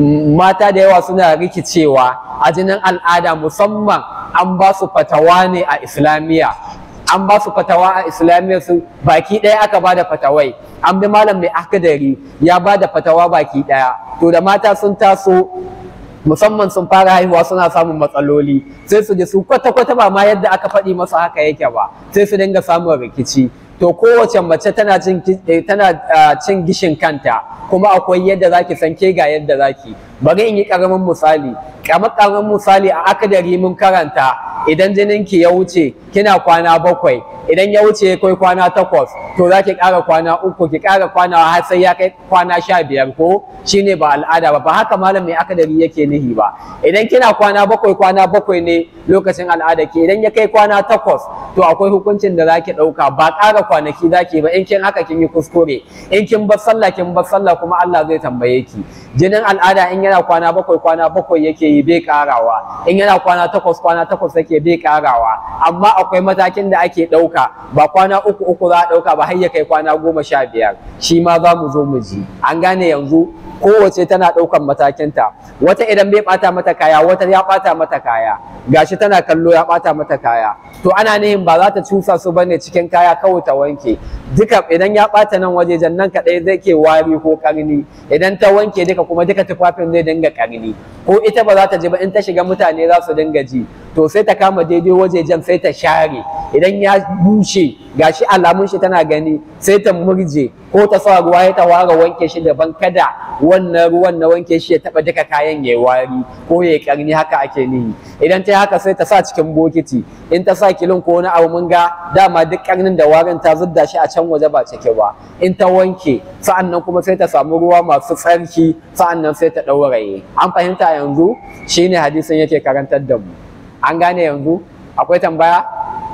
mata da yawa suna rikicewa a jinin al'ada musamman an ba su fatawa ne a islamiyya an ba su fatawa a islamiyya su baki ɗaya aka ba da fatawai an bi malam mai akadari ya ba da fatawa baki ɗaya to da mata sun taso musamman sun fara haihuwa suna samun matsaloli sai su ji su kwata-kwata ba ma yadda aka faɗi masu haka yake ba sai su dinga samun rikici to kowace mace tana cin tana cin gishin kanta kuma akwai yadda zaki san ke ga yadda zaki bari in yi karamin misali kamar karamin misali a akadari mun karanta idan jininki ya wuce kina kwana bakwai idan ya wuce ya kai kwana takwas to za ki ƙara kwana uku ki ƙara kwana har sai ya kai kwana sha biyar ko shine ba al'ada ba ba haka malam mai akadari yake nihi ba idan kina kwana bakwai kwana bakwai ne lokacin al'ada ki idan ya kai kwana takwas to akwai hukuncin da zaki ɗauka ba ƙara kwanaki zaki ba in kin haka kin yi kuskure in kin bar sallah kin bar sallah kuma Allah zai tambaye ki jinin al'ada in yana kwana bakwai kwana bakwai yake yi bai ƙarawa in yana kwana takwas kwana takwas yake bai ƙarawa amma akwai matakin da ake ɗauka ba kwana uku uku za a ɗauka ba har ya kai kwana goma sha biyar shi ma za mu zo mu ji an gane yanzu kowace tana ɗaukan matakinta wata idan bai ɓata mata kaya wata ya ɓata mata kaya gashi tana kallo ya ɓata mata kaya to ana nihin ba za ta cusa su bane cikin kaya kawai ta wanke duka idan ya ɓata nan wajejen nan kaɗai zai ke wari ko ƙarni idan ta wanke duka kuma duka tufafin zai dinga ƙarni ko ita ba za ta ji ba in ta shiga mutane za su dinga ji to sai ta kama daidai wajejen sai ta share idan ya bushe gashi alamun shi tana gani sai ta murje ko ta sa ruwa ya ta ware wanke shi daban kada wannan ruwan na wanke shi ya taba duka kayan ya wari ko ya karni haka ake nihi idan ta haka sai ta sa cikin bokiti in ta sa kilin ko wani abu mun ga dama duk karnin da warin ta zudda shi a can waje ba cike ba in ta wanke sa'annan kuma sai ta samu ruwa masu tsarki sa'annan sai ta ɗauraye an fahimta yanzu shine hadisin yake karantar da mu an gane yanzu akwai tambaya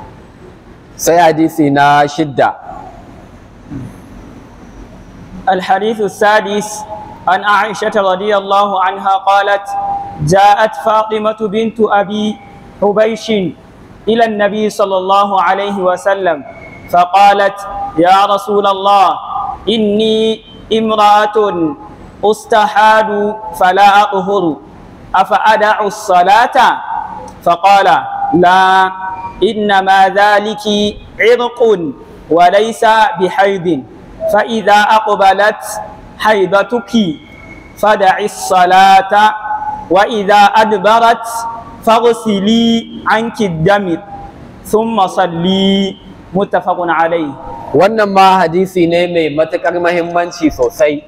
sai hadisi na shidda الحديث السادس عن عائشة رضي الله عنها قالت جاءت فاطمة بنت أبي حبيش إلى النبي صلى الله عليه وسلم فقالت يا رسول الله إني امرأة أستحاد فلا أطهر أفأدع الصلاة فقال لا إنما ذلك عرق وليس بحيض فإذا أقبلت حيضتك فدعي الصلاة وإذا أدبرت فاغسلي عنك الدم ثم صلي متفق عليه wannan ma hadisi ne mai matuƙar mahimmanci sosai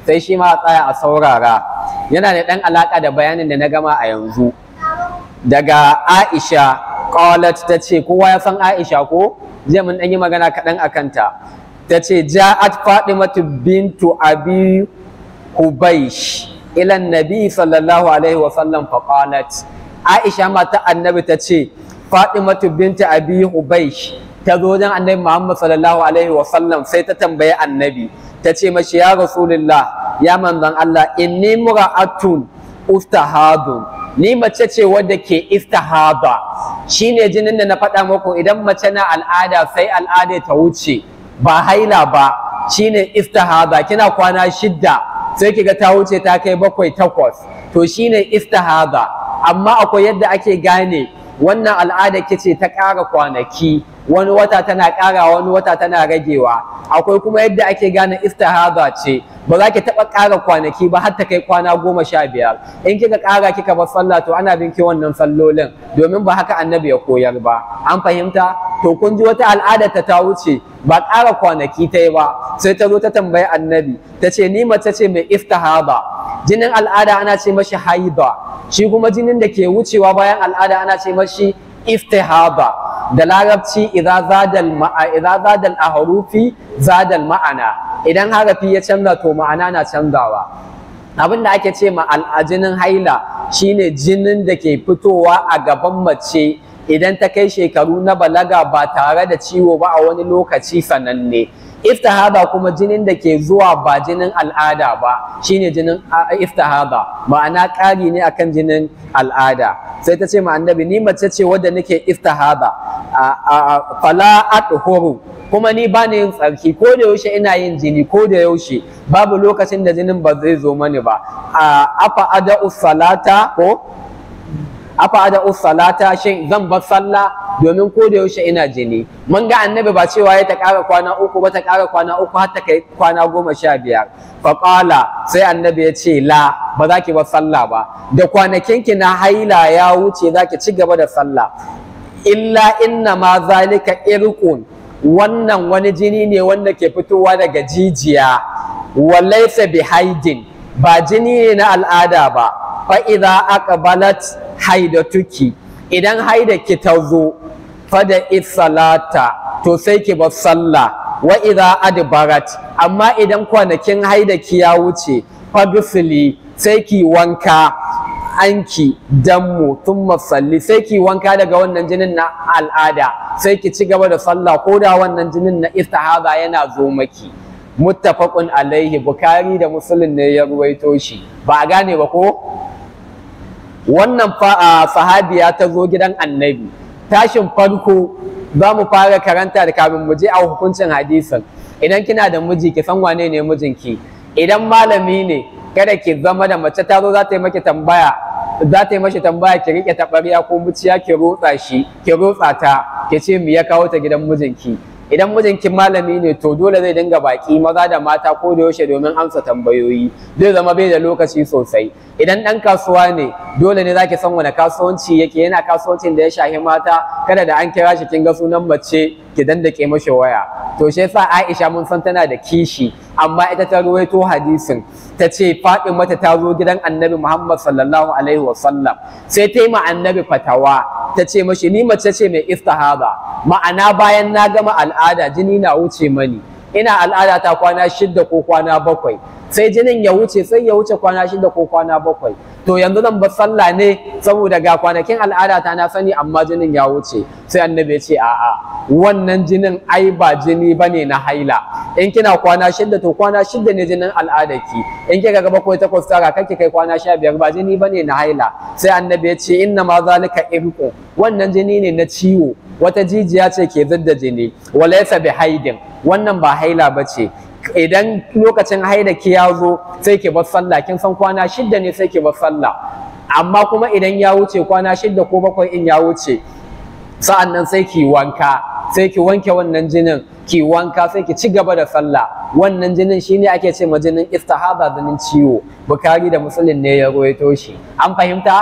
sai shi ma a tsaya a saurara yana da ɗan alaƙa da bayanin da na gama a yanzu daga Aisha qalat ta ce kowa ya san Aisha ko jiya mun ɗan yi magana kaɗan a kanta ta ce ja'at Fatimatu bintu Abi Hubaysh ila Nabi sallallahu alaihi wa sallam fa qalat Aisha mata annabi ta ce Fatimatu bintu Abi Hubaysh ta zo wajen annabi Muhammad sallallahu alaihi wa sallam sai ta tambayi annabi ta ce mashi ya rasulullah ya manzon Allah inni mura'atun ustahadun ni mace ce wadda ke istihaba shine jinin da na faɗa muku idan mace na al'ada sai al'ada ta wuce ba haila ba shine istihaba kina kwana shidda sai kiga ta wuce ta kai bakwai takwas to shine istihaba amma akwai yadda ake gane wannan al'ada kice ta ƙara kwanaki wani wata tana ƙara wani wata tana ragewa akwai kuma yadda ake gane istihaba ce ba za ki taɓa ƙara kwanaki ba har ta kai kwana goma sha biyar in kika ƙara kika bar sallah to ana bin ki wannan sallolin domin ba haka annabi ya koyar ba an fahimta to kun ji wata al'ada ta ta wuce ba ƙara kwanaki ta yi ba sai ta zo ta tambayi annabi ta ce ni mace ce mai istihaba jinin al'ada ana ce mashi haida shi kuma jinin da ke wucewa bayan al'ada ana ce mashi istihaba da larabci idza zadal ma'a idza zadal ahrufi zadal ma'ana idan harafi ya canza to ma'ana na canzawa abin da ake ce ma al'ajinin haila shine jinin da ke fitowa a gaban mace idan ta kai shekaru na balaga ba tare da ciwo ba a wani lokaci sananne iftihada kuma jinin da ke zuwa ba jinin al'ada ba shine jinin iftihada ma'ana ƙari ne akan jinin al'ada sai ta ce ma annabi ni mace ce wadda nake iftihada fala athuru kuma ni ba ni yin tsarki ko da yaushe ina yin jini ko da yaushe babu lokacin da jinin ba zai zo mani ba afa ada'u salata ko afa ada'u salata shin zan bar sallah domin ko da yaushe ina jini mun ga annabi ba cewa ya ta ƙara kwana uku ba ta ƙara kwana uku har ta kai kwana goma sha biyar faƙala sai annabi ya ce la ba za ki bar sallah ba da kwanakinki na haila ya wuce za ki ci gaba da sallah illa inna ma zalika irqun wannan wani jini ne wanda ke fitowa daga jijiya walaysa bihaidin ba jini ne na al'ada ba fa idza aqbalat haidatuki idan haida ki ta zo fada salata to sai ki bar sallah wa idza adbarat amma idan kwanakin haida ki ya wuce fa bisli sai ki wanka anki dammu thumma salli sai ki wanka daga wannan jinin na al'ada sai ki ci gaba da sallah ko da wannan jinin na istihaba yana zo maki muttafaqun alaihi bukari da muslim ne ya ruwaito shi ba a gane ba ko wannan sahabiya ta zo gidan annabi tashin farko za mu fara karanta da kamin mu je a hukuncin hadisin idan kina da miji ki san wane ne mijinki idan malami ne kada ki zama da mace ta zo za ta yi maki tambaya za ta yi mashi tambaya ki rike taɓarya ko muciya ki rotsa shi ki rotsa ta ki ce me ya kawo ta gidan mijinki idan mijinki malami ne to dole zai dinga baki maza da mata ko da yaushe domin amsa tambayoyi zai zama bai da lokaci sosai idan ɗan kasuwa ne dole ne zaki san wani kasuwanci yake yana kasuwancin da ya shahi mata kada da an kira shi kin ga sunan mace ki dandake mashi waya to shi yasa Aisha mun san tana da kishi amma ita ta ruwaito hadisin ta ce mata ta zo gidan Annabi Muhammad sallallahu alaihi wasallam sai ta yi ma Annabi fatawa ta ce mashi ni mace ce mai istihaba ma'ana bayan na gama al'ada jini na wuce mani ina al'ada ta kwana shidda ko kwana bakwai sai jinin ya wuce sai ya wuce kwana shida ko kwana bakwai to yanzu zan bar sallah ne saboda ga kwanakin al'ada ta na sani amma jinin ya wuce sai annabi ya ce a'a wannan jinin ai ba jini bane na haila in kina kwana shida to kwana shida ne jinin al'adarki in kika ga bakwai takwas tara kake kai kwana sha biyar ba jini bane na haila sai annabi ya ce inna ma zalika irqu wannan jini ne na ciwo wata jijiya ce ke zidda jini walaysa bi haidin wannan ba haila bace idan lokacin haida ki ya zo sai ki bar sallah kin san kwana shidda ne sai ki bar sallah amma kuma idan ya wuce kwana shidda ko bakwai in ya wuce sa'an nan sai ki wanka sai ki wanke wannan jinin ki wanka sai ki ci gaba da sallah wannan jinin shine ake ce ma jinin istihaba jinin ciwo bukari da muslim ne ya ruwaito shi an fahimta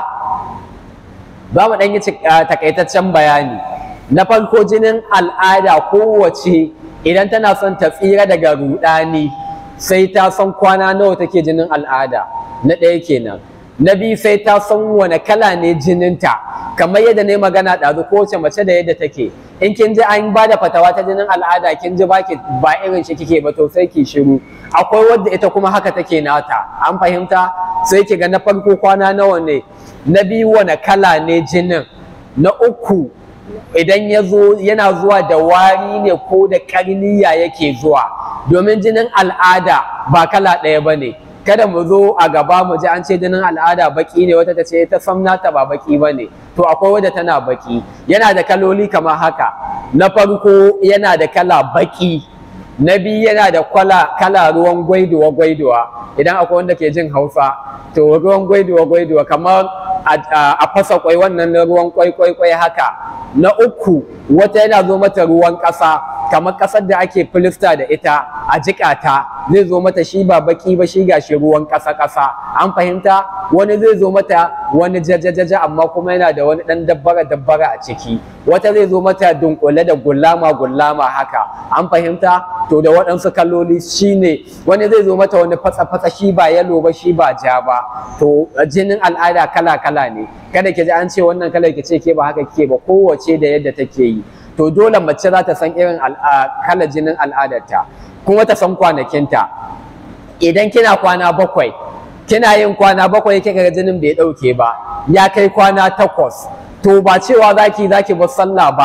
za mu ɗan yi takaitaccen bayani na farko jinin al'ada kowace idan tana son ta tsira daga rudani sai ta san kwana nawa take jinin al'ada na ɗaya kenan na biyu sai ta san wane kala ne jininta kamar yadda na yi magana ɗazu kowace mace da yadda take in kin ji an ba da fatawa ta jinin al'ada kin ji baki ba irin shi kike ba to sai ki shiru akwai wadda ita kuma haka take nata an fahimta sai ki ga na farko kwana nawa ne na biyu wane kala ne jinin na uku idan ya zo yana zuwa da wari ne ko da karniya yake zuwa domin jinin al'ada ba kala ɗaya ba ne kada mu zo a gaba mu ji an ce jinin al'ada baki ne wata ta ce ta sam nata ba baki ba ne to akwai wadda tana baki yana da kaloli kamar haka na farko yana da kala baki na biyu yana da kwala kala ruwan gwaiduwa gwaiduwa idan akwai wanda ke jin hausa to ruwan gwaiduwa gwaiduwa kamar a fasa kwai wannan ruwan kwai kwai kwai haka na uku wata yana zo mata ruwan ƙasa kamar ƙasar da ake filista da ita a jiƙata zai zo mata shi ba baki ba shi gashi ruwan ƙasa ƙasa an fahimta wani zai zo mata wani jajajaja amma kuma yana da wani ɗan dabbara dabbara a ciki wata zai zo mata dunkule da gullama gullama haka an fahimta to da waɗansu kaloli shine wani zai zo mata wani fatsa fatsa shi ba yalo ba shi ba ja ba to jinin al'ada kala kala ne kada ki ji an ce wannan kalar ki ce ke ba haka kike ba kowace da yadda take yi to dole mace za ta san irin kalar jinin al'adarta kuma ta san kwanakinta idan kina kwana bakwai kina yin kwana bakwai kika ga jinin bai ɗauke ba ya kai kwana takwas to ba cewa zaki zaki bar sallah ba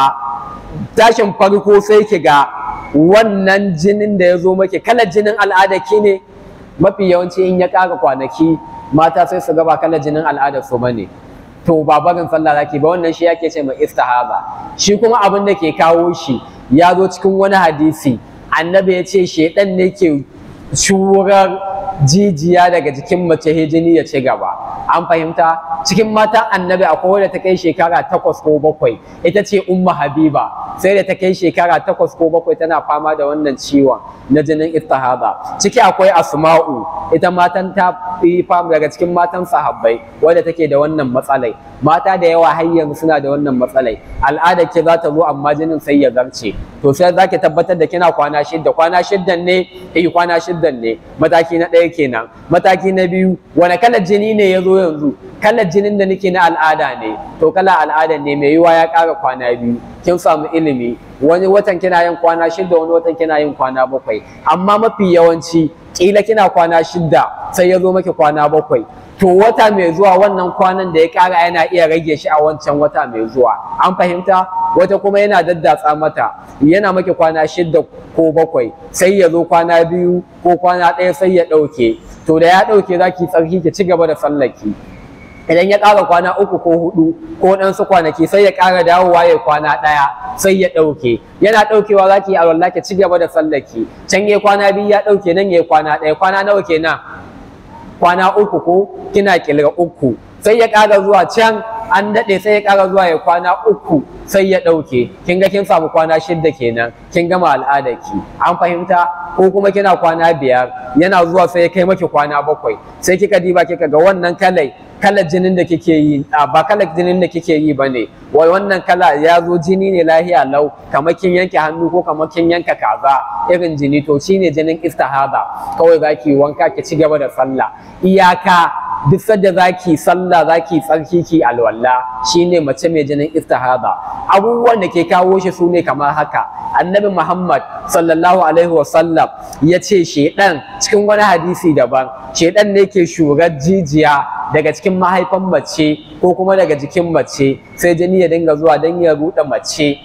tashin farko sai ki ga wannan jinin da ya zo maki kalar jinin al'ada ki ne mafi yawanci in ya ƙara kwanaki mata sai su gaba kalar jinin al'adar su bane to ba barin sallah zaki ba wannan shi yake ce mai istihaba shi kuma abin da ke kawo shi ya zo cikin wani hadisi annabi ya ce shedan ne ke shurar jijiya daga jikin mace jini ya ci gaba an fahimta cikin matan annabi akwai wadda ta kai shekara takwas ko bakwai ita ce umma habiba sai da ta kai shekara takwas ko bakwai tana fama da wannan ciwon na jinin istihaba ciki akwai asma'u ita matan ta fi fama daga cikin matan sahabbai wadda take da wannan matsalai mata da yawa har yanzu suna da wannan matsalai al'ada ke za ta zo amma jinin sai ya zarce to sai za ki tabbatar da kina kwana shidda kwana shiddan ne eh kwana shiddan ne mataki na ɗaya kenan mataki na biyu wani kalar jini ne ya zo yanzu kalar jinin da nake na al'ada ne to kala al'ada ne mai yiwa ya ƙara kwana biyu kin samu ilimi wani watan kina yin kwana shidda wani watan kina yin kwana bakwai amma mafi yawanci kila kina kwana shidda sai ya zo maki kwana bakwai to wata mai zuwa wannan kwanan da ya ƙara yana iya rage shi a wancan wata mai zuwa an fahimta wata kuma yana daddatsa mata yana maki kwana shidda ko bakwai sai ya zo kwana biyu ko kwana ɗaya sai ya ɗauke to da ya ɗauke za ki tsarki ki ci gaba da sallaki idan ya ƙara kwana uku ko hudu ko ɗansu kwanaki sai ya ƙara dawowa ya kwana ɗaya sai ya ɗauke yana ɗaukewa za ki yi alwala ki ci gaba da sallaki can ya kwana biyu ya ɗauke nan ya kwana ɗaya kwana nawa kenan kwana uku ko kina kilga uku sai ya ƙara zuwa can an daɗe sai ya ƙara zuwa ya kwana uku sai ya ɗauke kin ga kin samu kwana shidda kenan kin gama al'adarki an fahimta ko kuma kina kwana biyar yana zuwa sai ya kai maki kwana bakwai sai kika diba kika ga wannan kalai kalar jinin da kike yi ba kalar jinin da kike yi bane wai wannan kala ya zo jini ne lahiya lau kamar kin yanke hannu ko kamar kin yanka kaza irin jini to shine jinin istihada kawai zaki wanka ki ci gaba da sallah iyaka duk sadda zaki sallah zaki tsarki ki alwala shine mace mai jinin istihada abubuwan da ke kawo shi su ne kamar haka annabi muhammad sallallahu alaihi wasallam ya ce shedan cikin wani hadisi daban shedan ne ke shurar jijiya daga cikin mahaifan mace ko kuma daga jikin mace sai jini ya dinga zuwa don ya ruɗe mace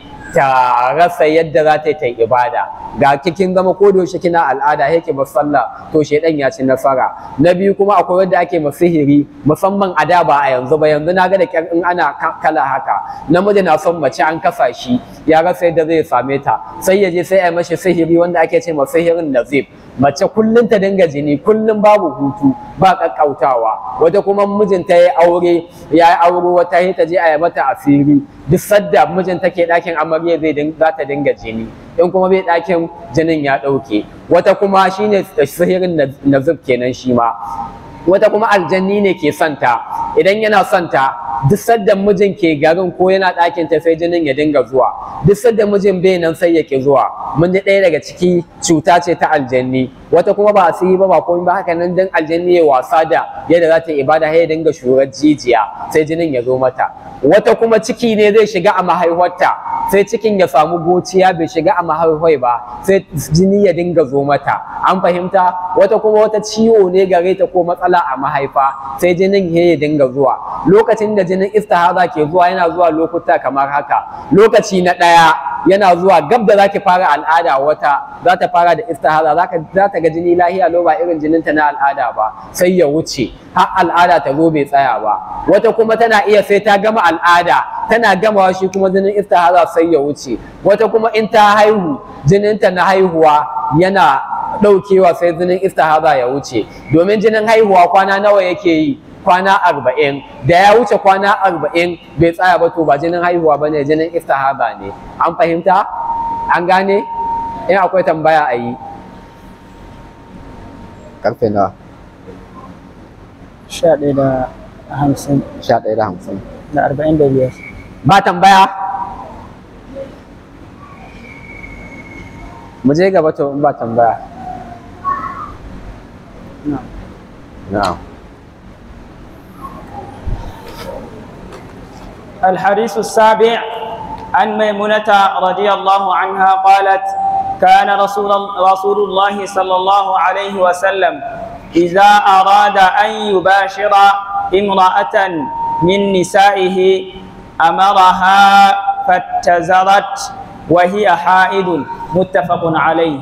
ta rasa yadda za ta yi ta ibada ga kikin zama ko da yaushe kina al'ada yake ba sallah to shedan ya ci nasara na biyu kuma akwai wanda ake sihiri musamman a da ba a yanzu ba yanzu na ga da kyar in ana kala haka namiji na son mace an kasa shi ya rasa yadda zai same ta sai ya je sai a mashi sihiri wanda ake ce ma sihirin nazib mace kullum ta dinga jini kullum babu hutu ba kakkautawa wata kuma mijinta ya aure ya aure wata ta je a yi mata asiri duk sadda mijinta ke ɗakin amarya zai za ta dinga jini in kuma bai ɗakin jinin ya ɗauke wata kuma shine sihirin nazib kenan shi ma wata kuma aljanni ne ke santa idan yana santa duk sadda mijin ke garin ko yana ɗakin ta sai jinin ya dinga zuwa duk sadda mijin bai nan sai ya ki zuwa mun ji ɗaya daga ciki cuta ce ta aljanni wata kuma ba asiri ba ba komai ba haka nan dan aljanni ya wasa da yadda za ta yi ibada sai ya dinga shurar jijiya sai jinin ya zo mata wata kuma ciki ne zai shiga a mahaifarta sai cikin ya samu gociya bai shiga a mahaifai ba sai jini ya dinga zo mata an fahimta wata kuma wata ciwo ne gare ta ko matsala a mahaifa sai jinin ya dinga zuwa lokacin da jinin istihara ke zuwa yana zuwa lokuta kamar haka lokaci na ɗaya yana zuwa gab da zaki fara al'ada wata za ta fara da istihara za ta ga jini lahiya lo ba irin jininta na al'ada ba sai ya wuce har al'ada ta zo bai tsaya ba wata kuma tana iya sai ta gama al'ada tana gamawa shi kuma jinin istihara sai ya wuce wata kuma in ta haihu jininta na haihuwa yana ɗaukewa sai jinin istihara ya wuce domin jinin haihuwa kwana nawa yake yi kwana arba'in da ya wuce kwana arba'in bai tsaya ba to ba jinin haihuwa ba ne jinin istihara ne an fahimta an gane in akwai tambaya a yi karfe nawa sha ɗaya da hamsin sha ɗaya da hamsin da arba'in da biyar ba tambaya mu je gaba to in ba tambaya na'am الحديث السابع عن ميمونة رضي الله عنها قالت كان رسول رسول الله صلى الله عليه وسلم إذا أراد أن يباشر امرأة من نسائه أمرها فاتزرت وهي حائض متفق عليه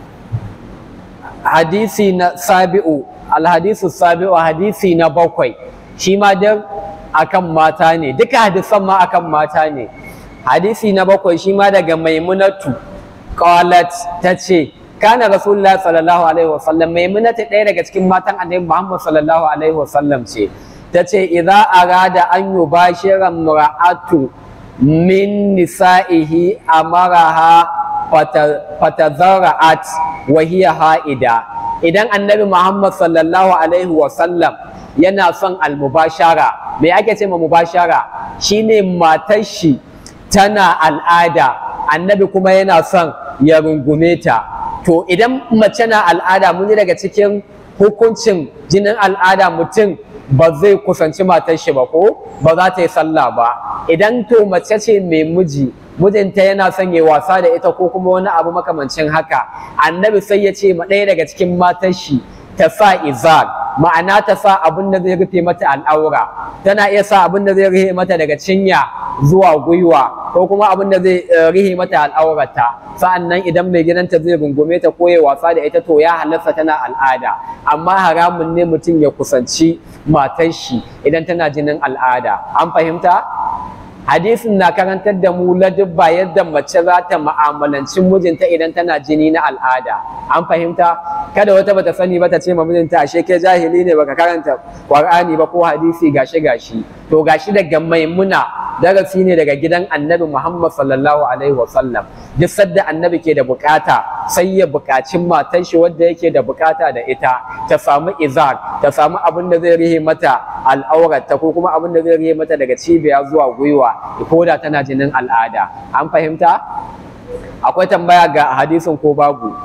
hadisi na sabi'u alhadisu sabi'u hadisi na bakwai shi ma dan akan mata ne duka hadisan ma akan mata ne hadisi na bakwai shi ma daga maimunatu qalat tace kana rasulullah sallallahu alaihi wasallam maimunatu ɗaya daga cikin matan annabi muhammad sallallahu alaihi wasallam ce tace idza arada an yubashira mar'atu min nisa'ihi amaraha fatazara'at wa hiya ha'ida idan annabi Muhammad sallallahu alaihi wa sallam yana son almubashara me ake ce ma mubashara shine matar shi tana al'ada annabi kuma yana son ya rungume ta to idan mace na al'ada mun daga cikin hukuncin jinin al'ada mutum ba zai kusanci matar shi ba ko ba za ta yi sallah ba idan to mace ce mai miji mijinta yana son ya wasa da ita ko kuma wani abu makamancin haka annabi sai ya ce ma ɗaya daga cikin matar shi ta sa izar ma'ana ta sa abin da zai rufe mata al'aura tana iya sa abin da zai rufe mata daga cinya zuwa gwiwa ko kuma abin da zai rufe mata al'aurata sa'annan idan mai gidanta zai rungume ta ko ya wasa da ita to ya halarta tana al'ada amma haramun ne mutum ya kusanci matar shi idan tana jinin al'ada an fahimta hadisin na karantar da mu ladubba yadda mace za ta ma'amalanci mijinta idan tana jini na al'ada an fahimta kada wata bata sani ba ta ce ma mijinta ashe ke jahili ne baka karanta qur'ani ba ko hadisi gashi gashi to gashi daga maimuna darasi ne daga gidan annabi muhammad sallallahu alaihi wasallam duk sadda annabi ke da bukata sai ya bukaci matar shi wadda yake da bukata da ita ta samu izar ta samu abin da zai rihe mata al'aurarta ko kuma abin da zai rihe mata daga cibiya zuwa gwiwa ko da tana jinin al'ada an fahimta akwai tambaya ga hadisin ko babu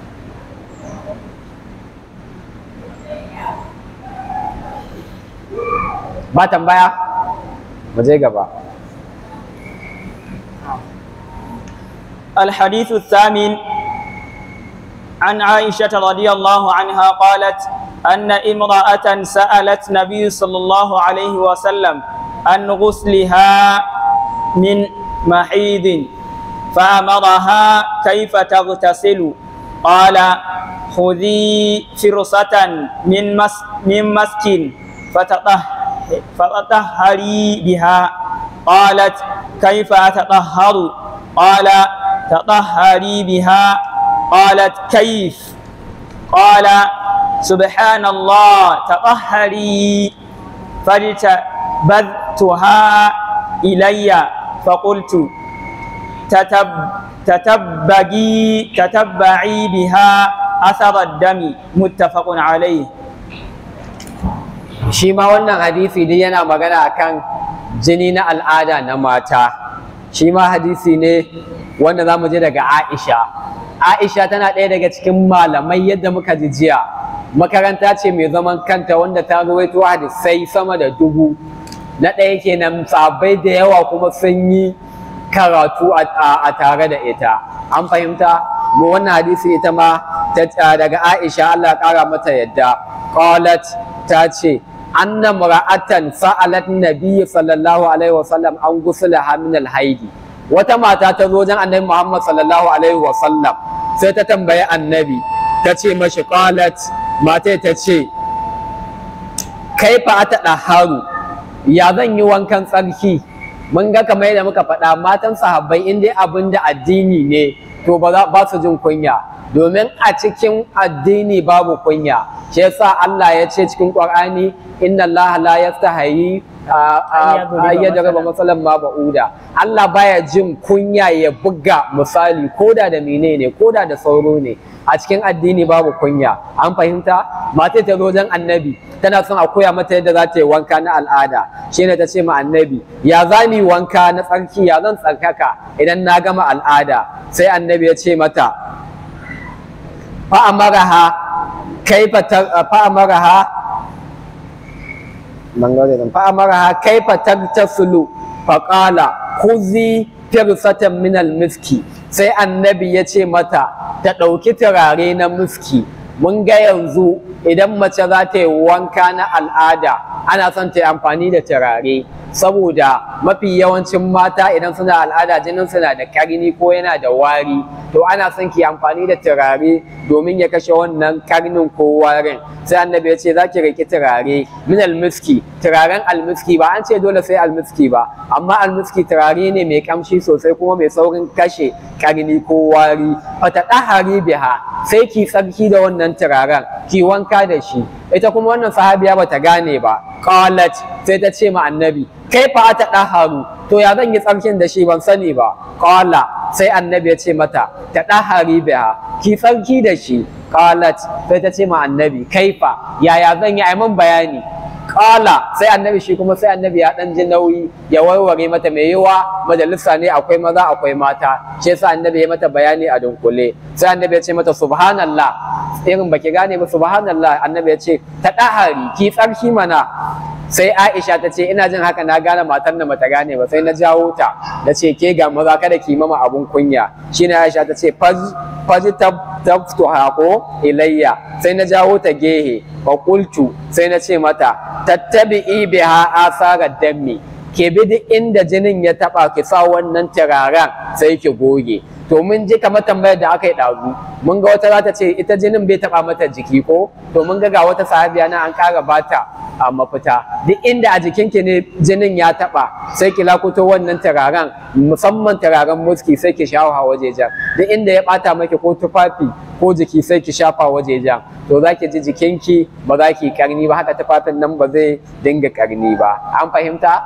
ba tambaya mu je gaba الحديث الثامن عن عائشة رضي الله عنها قالت أن امرأة سألت نبي صلى الله عليه وسلم عن غسلها من محيض فأمرها كيف تغتسل قال خذي فرصة من مس من مسك فتطه- فتطهري بها قالت كيف أتطهر قال تطهري بها قالت كيف قال سبحان الله تطهري فاجتبذتها إلي فقلت تتب تتبعي تتبعي بها أثر الدم متفق عليه shi ma wannan hadisi dai yana magana akan jini na al'ada na mata shi ma hadisi ne wanda za mu je daga Aisha Aisha tana ɗaya daga cikin malamai yadda muka ji jiya makaranta ce mai zaman kanta wanda ta ruwaito hadisai sama da dubu na ɗaya kenan sabai da yawa kuma sun yi karatu a tare da ita an fahimta mu wannan hadisi ita ma daga Aisha Allah ya ƙara mata yadda qalat ta ce anna mara'atan sa'alat nabiyyi sallallahu alaihi wasallam an gusulaha min alhaidi wata mata ta zo wajen annabi Muhammad sallallahu alaihi wasallam sai ta tambayi annabi ta ce mashi qalat mata ta ce kaifa ata daharu ya zan yi wankan tsarki mun ga kamar yadda muka faɗa matan sahabbai in dai abin da addini ne to ba su jin kunya domin a cikin addini babu kunya shi yasa Allah ya ce cikin Qur'ani inna Allah la yastahi ayyadrba masalan ma ba'uda Allah baya jin kunya ya buga misali koda da menene koda da sauro ne a cikin addini babu kunya an fahimta mata ta zo wajen annabi tana son a koya mata yadda za ta yi wanka na al'ada shine ta ce ma annabi ya za mu wanka na tsarki ya zan tsarkaka idan na gama al'ada sai annabi ya ce mata fa'amaraha kaifa fa'amaraha fa'amaraha kaifa tagtasulu faqala khuzi firsatan min miski sai annabi ya ce mata ta ɗauki turare na miski mun ga yanzu idan mace za ta yi wanka na al'ada ana son ta yi amfani da turare saboda mafi yawancin mata idan suna al'ada jinin suna da karni ko yana da wari to ana son ki amfani da turare domin ya kashe wannan karnin ko warin sai annabi ya ce za ki riki turare min almiski turaren almiski ba an ce dole sai almiski ba amma almiski turare ne mai kamshi sosai kuma mai saurin kashe karni ko wari fata ɗahari biha sai ki tsarki da wannan turaren ki wanka da shi ita kuma wannan sahabiya bata gane ba qalat sai ta ce ma annabi kai fa ta ɗaharu to ya zan yi tsarkin da shi ban sani ba qala sai annabi ya ce mata ta ɗahari biha ki tsarki da shi qalat sai ta ce ma annabi kaifa yaya zan yi aiman bayani Ƙala sai annabi shi kuma sai annabi ya ɗan ji nauyi ya warware mata mai yiwa majalisa ne akwai maza akwai mata shi yasa annabi ya mata bayani a dunkule sai annabi ya ce mata subhanallah irin baki gane ba subhanallah annabi ya ce ta ɗahari ki tsarki mana sai Aisha ta ce ina jin haka na gane matan da bata gane ba sai na jawo ta da ce ke ga maza kada ki mama abun kunya shine Aisha ta ce faji taftuha ko ilayya sai na jawo ta gehe wa qultu sai na ce mata tattabi'i biha asara dammi ke bi duk inda jinin ya taba ki sa wannan turaren sai ki goge to mun ji kamar tambayar da aka yi ɗazu mun ga wata za ta ce ita jinin bai taɓa mata jiki ko to mun ga ga wata sahabiya na an ƙara bata a mafita duk inda a jikinki ne jinin ya taɓa sai ki lakuto wannan turaren musamman turaren muski sai ki shafa wajejen duk inda ya ɓata maki ko tufafi ko jiki sai ki shafa wajejen to za ki ji jikinki ba za ki karni ba haka tufafin nan ba zai dinga karni ba an fahimta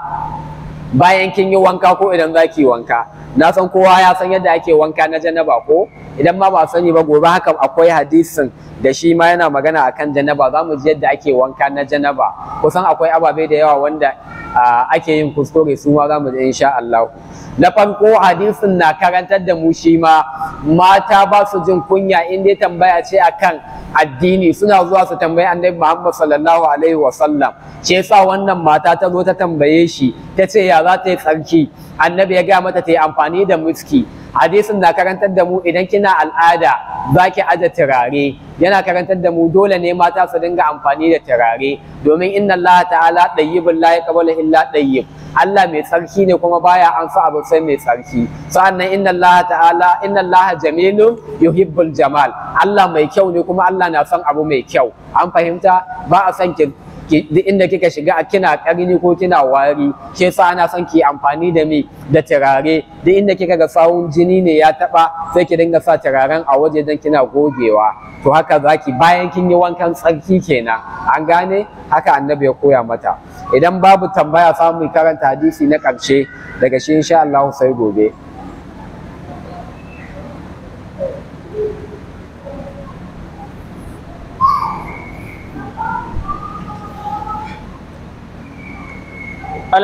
bayan kin yi wanka ko idan za ki wanka na san kowa ya san yadda ake wanka na janaba ko idan ma ba sani ba gobe haka akwai hadisin da shi ma yana magana akan janaba za mu ji yadda ake wanka na janaba kusan akwai ababe da yawa wanda ake yin kuskure su ma za mu ji insha Allah na farko hadisin na karantar da mu shi ma mata ba su jin kunya in dai tambaya ce akan addini suna zuwa su tambayi annabi Muhammad sallallahu alaihi wa sallam shi yasa wannan mata ta zo ta tambaye shi ta ce ya za ta yi tsarki annabi ya gaya mata ta yi amfani da muski hadisin na karantar da mu idan kina al'ada za ki aje turare yana karantar da mu dole ne mata su dinga amfani da turare domin inna Allah ta'ala dayyibun la yaqbalu illa dayyib Allah mai tsarki ne kuma baya an sa abu sai mai tsarki sa'annan inna Allah ta'ala inna Allah jamilun yuhibbul jamal Allah mai kyau ne kuma Allah na son abu mai kyau an fahimta ba a son ki duk inda kika shiga a kina karni ko kina wari shi yasa ana son ki amfani da me da turare duk inda kika ga sawun jini ne ya taba sai ki dinga sa turaren a waje dan kina gogewa to haka zaki bayan kin yi wankan tsarki kenan an gane haka annabi ya koya mata idan babu tambaya samu karanta hadisi na ƙarshe daga shi insha Allah sai gobe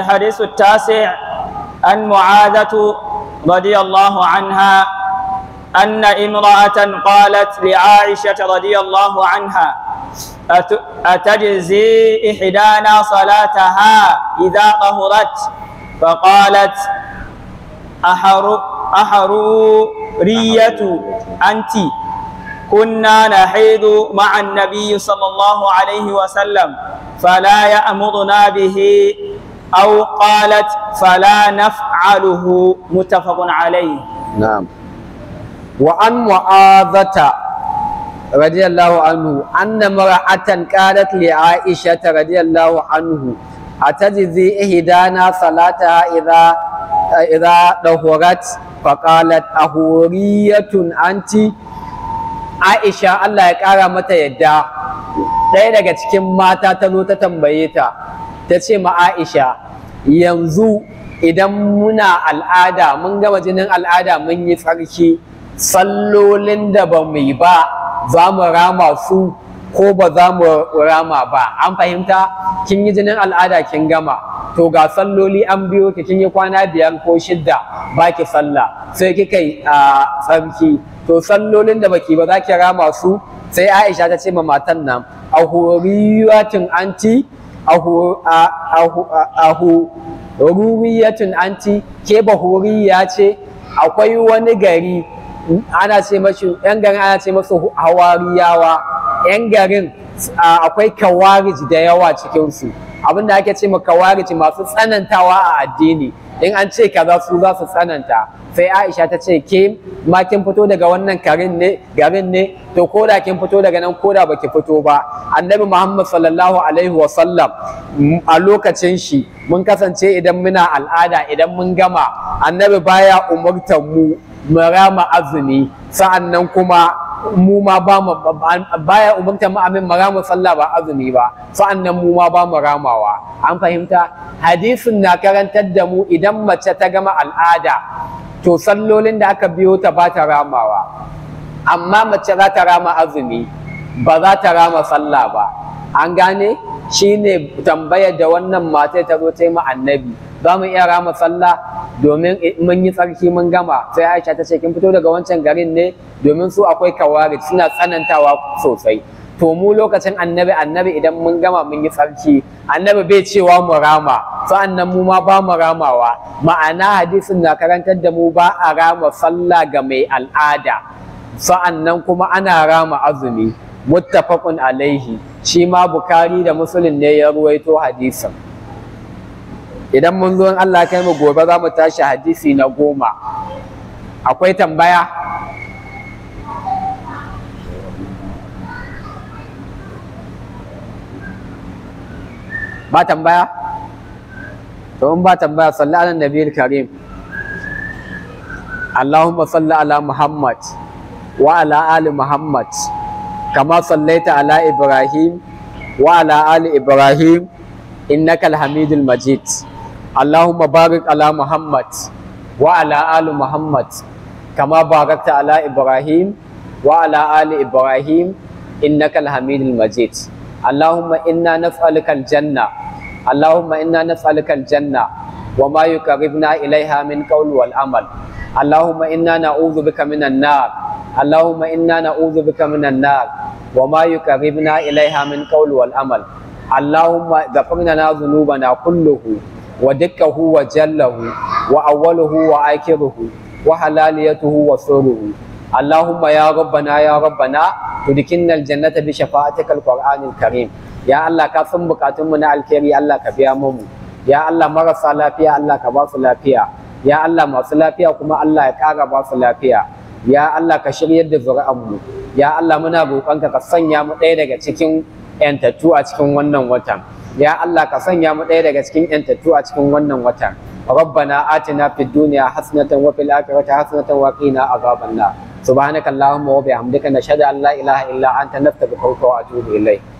الحديث التاسع عن معاذة رضي الله عنها أن امرأة قالت لعائشة رضي الله عنها أت- أتجزي إحدانا صلاتها إذا طهرت فقالت أحر أحرورية أنت كنا نحيض مع النبي صلى الله عليه وسلم فلا يأمرنا به أو قالت فلا نفعله متفق عليه na'am wa an mu'azata radiyallahu anhu anna mar'atan qalat li aisha radiyallahu anhu atajzi ihdana salataha idha idha dahurat faqalat ahuriyatun anti aisha Allah ya kara mata yadda ɗaya daga cikin mata ta zo ta tambaye ta ta ce ma aisha yanzu idan muna al'ada mun gama jinin al'ada mun yi tsarki sallolin da ba mu yi ba za mu rama su ko ba za mu rama ba an fahimta kin yi jinin al'ada kin gama to ga salloli an biyo ki kin yi kwana biyar ko shidda ba ki sallah sai kika yi a tsarki to sallolin da baki ba za ki rama su sai aisha ta ce ma matan nan a horiyatin anti ahu ahu ahu ruriyatun anti ke bahuriya ce akwai wani gari ana ce mashi yan garin ana ce masu hawariyawa yan garin akwai kawarij da yawa cikinsu abinda ake ce ma kawarij masu tsanantawa a addini in an ce kaza su za su tsananta sai aisha ta ce ke ma kin fito daga wannan garin ne garin ne to ko da kin fito daga nan ko da baki fito ba annabi muhammad sallallahu alaihi wa sallam a lokacin shi mun kasance idan muna al'ada idan mun gama annabi baya umurtar mu mu rama azumi sa'annan kuma mu ma ba mu baya umurtar mu amin mu rama sallah ba azumi ba sa'annan mu ma ba mu ramawa an fahimta hadisin na karantar da mu idan mace ta gama al'ada to sallolin da aka biyo ta ba ta ramawa amma mace za ta rama azumi ba za ta rama sallah ba an gane shine tambayar da wannan matai ta zo ta yi ma annabi za mu iya rama sallah domin mun yi tsarki mun gama sai aisha ta ce kin fito daga wancan garin ne domin su akwai kawari suna tsanantawa sosai to mu lokacin annabi annabi idan mun gama mun yi tsarki annabi bai cewa mu rama sa'annan mu ma ba mu ramawa ma'ana hadisin na karantar da mu ba a rama sallah ga mai al'ada sa'annan kuma ana rama azumi muttafaqun alaihi shi ma bukari da muslim ne ya ruwaito hadisin idan mun zo in Allah kai mu gobe za mu tashi hadisi na goma akwai tambaya ba tambaya to in ba tambaya salli ala nabiyil karim اللهم صل على محمد وعلى آل محمد كما صليت على إبراهيم وعلى آل إبراهيم إنك الحميد المجيد اللهم بارك على محمد وعلى آل محمد كما باركت على إبراهيم وعلى آل إبراهيم إنك الحميد المجيد اللهم إنا نسألك الجنة اللهم إنا نسألك الجنة وما يقربنا إليها من قول والعمل اللهم إنا نعوذ بك من النار اللهم إنا نعوذ بك من النار وما يقربنا إليها من قول والعمل اللهم غفر لنا ذنوبنا كله ودكه وجله وأوله وآخره وحلاليته وسره اللهم يا ربنا يا ربنا تدخلنا الجنة بشفاعتك القرآن الكريم يا الله كفن بكاتمنا الكريم الله كبيامم يا الله مرسى لافيا الله كباس لافيا ya Allah masu lafiya kuma Allah ya ƙara ba su lafiya ya Allah ka shiryar da zuri'anmu ya Allah muna roƙonka ka sanya mu ɗaya daga cikin yantattu a cikin wannan watan ya Allah ka sanya mu ɗaya daga cikin yantattu a cikin wannan watan ربنا آتنا في الدنيا حسنة وفي الآخرة حسنة وقنا عذاب النار سبحانك اللهم وبحمدك نشهد أن لا إله إلا أنت نستغفرك ونتوب إليك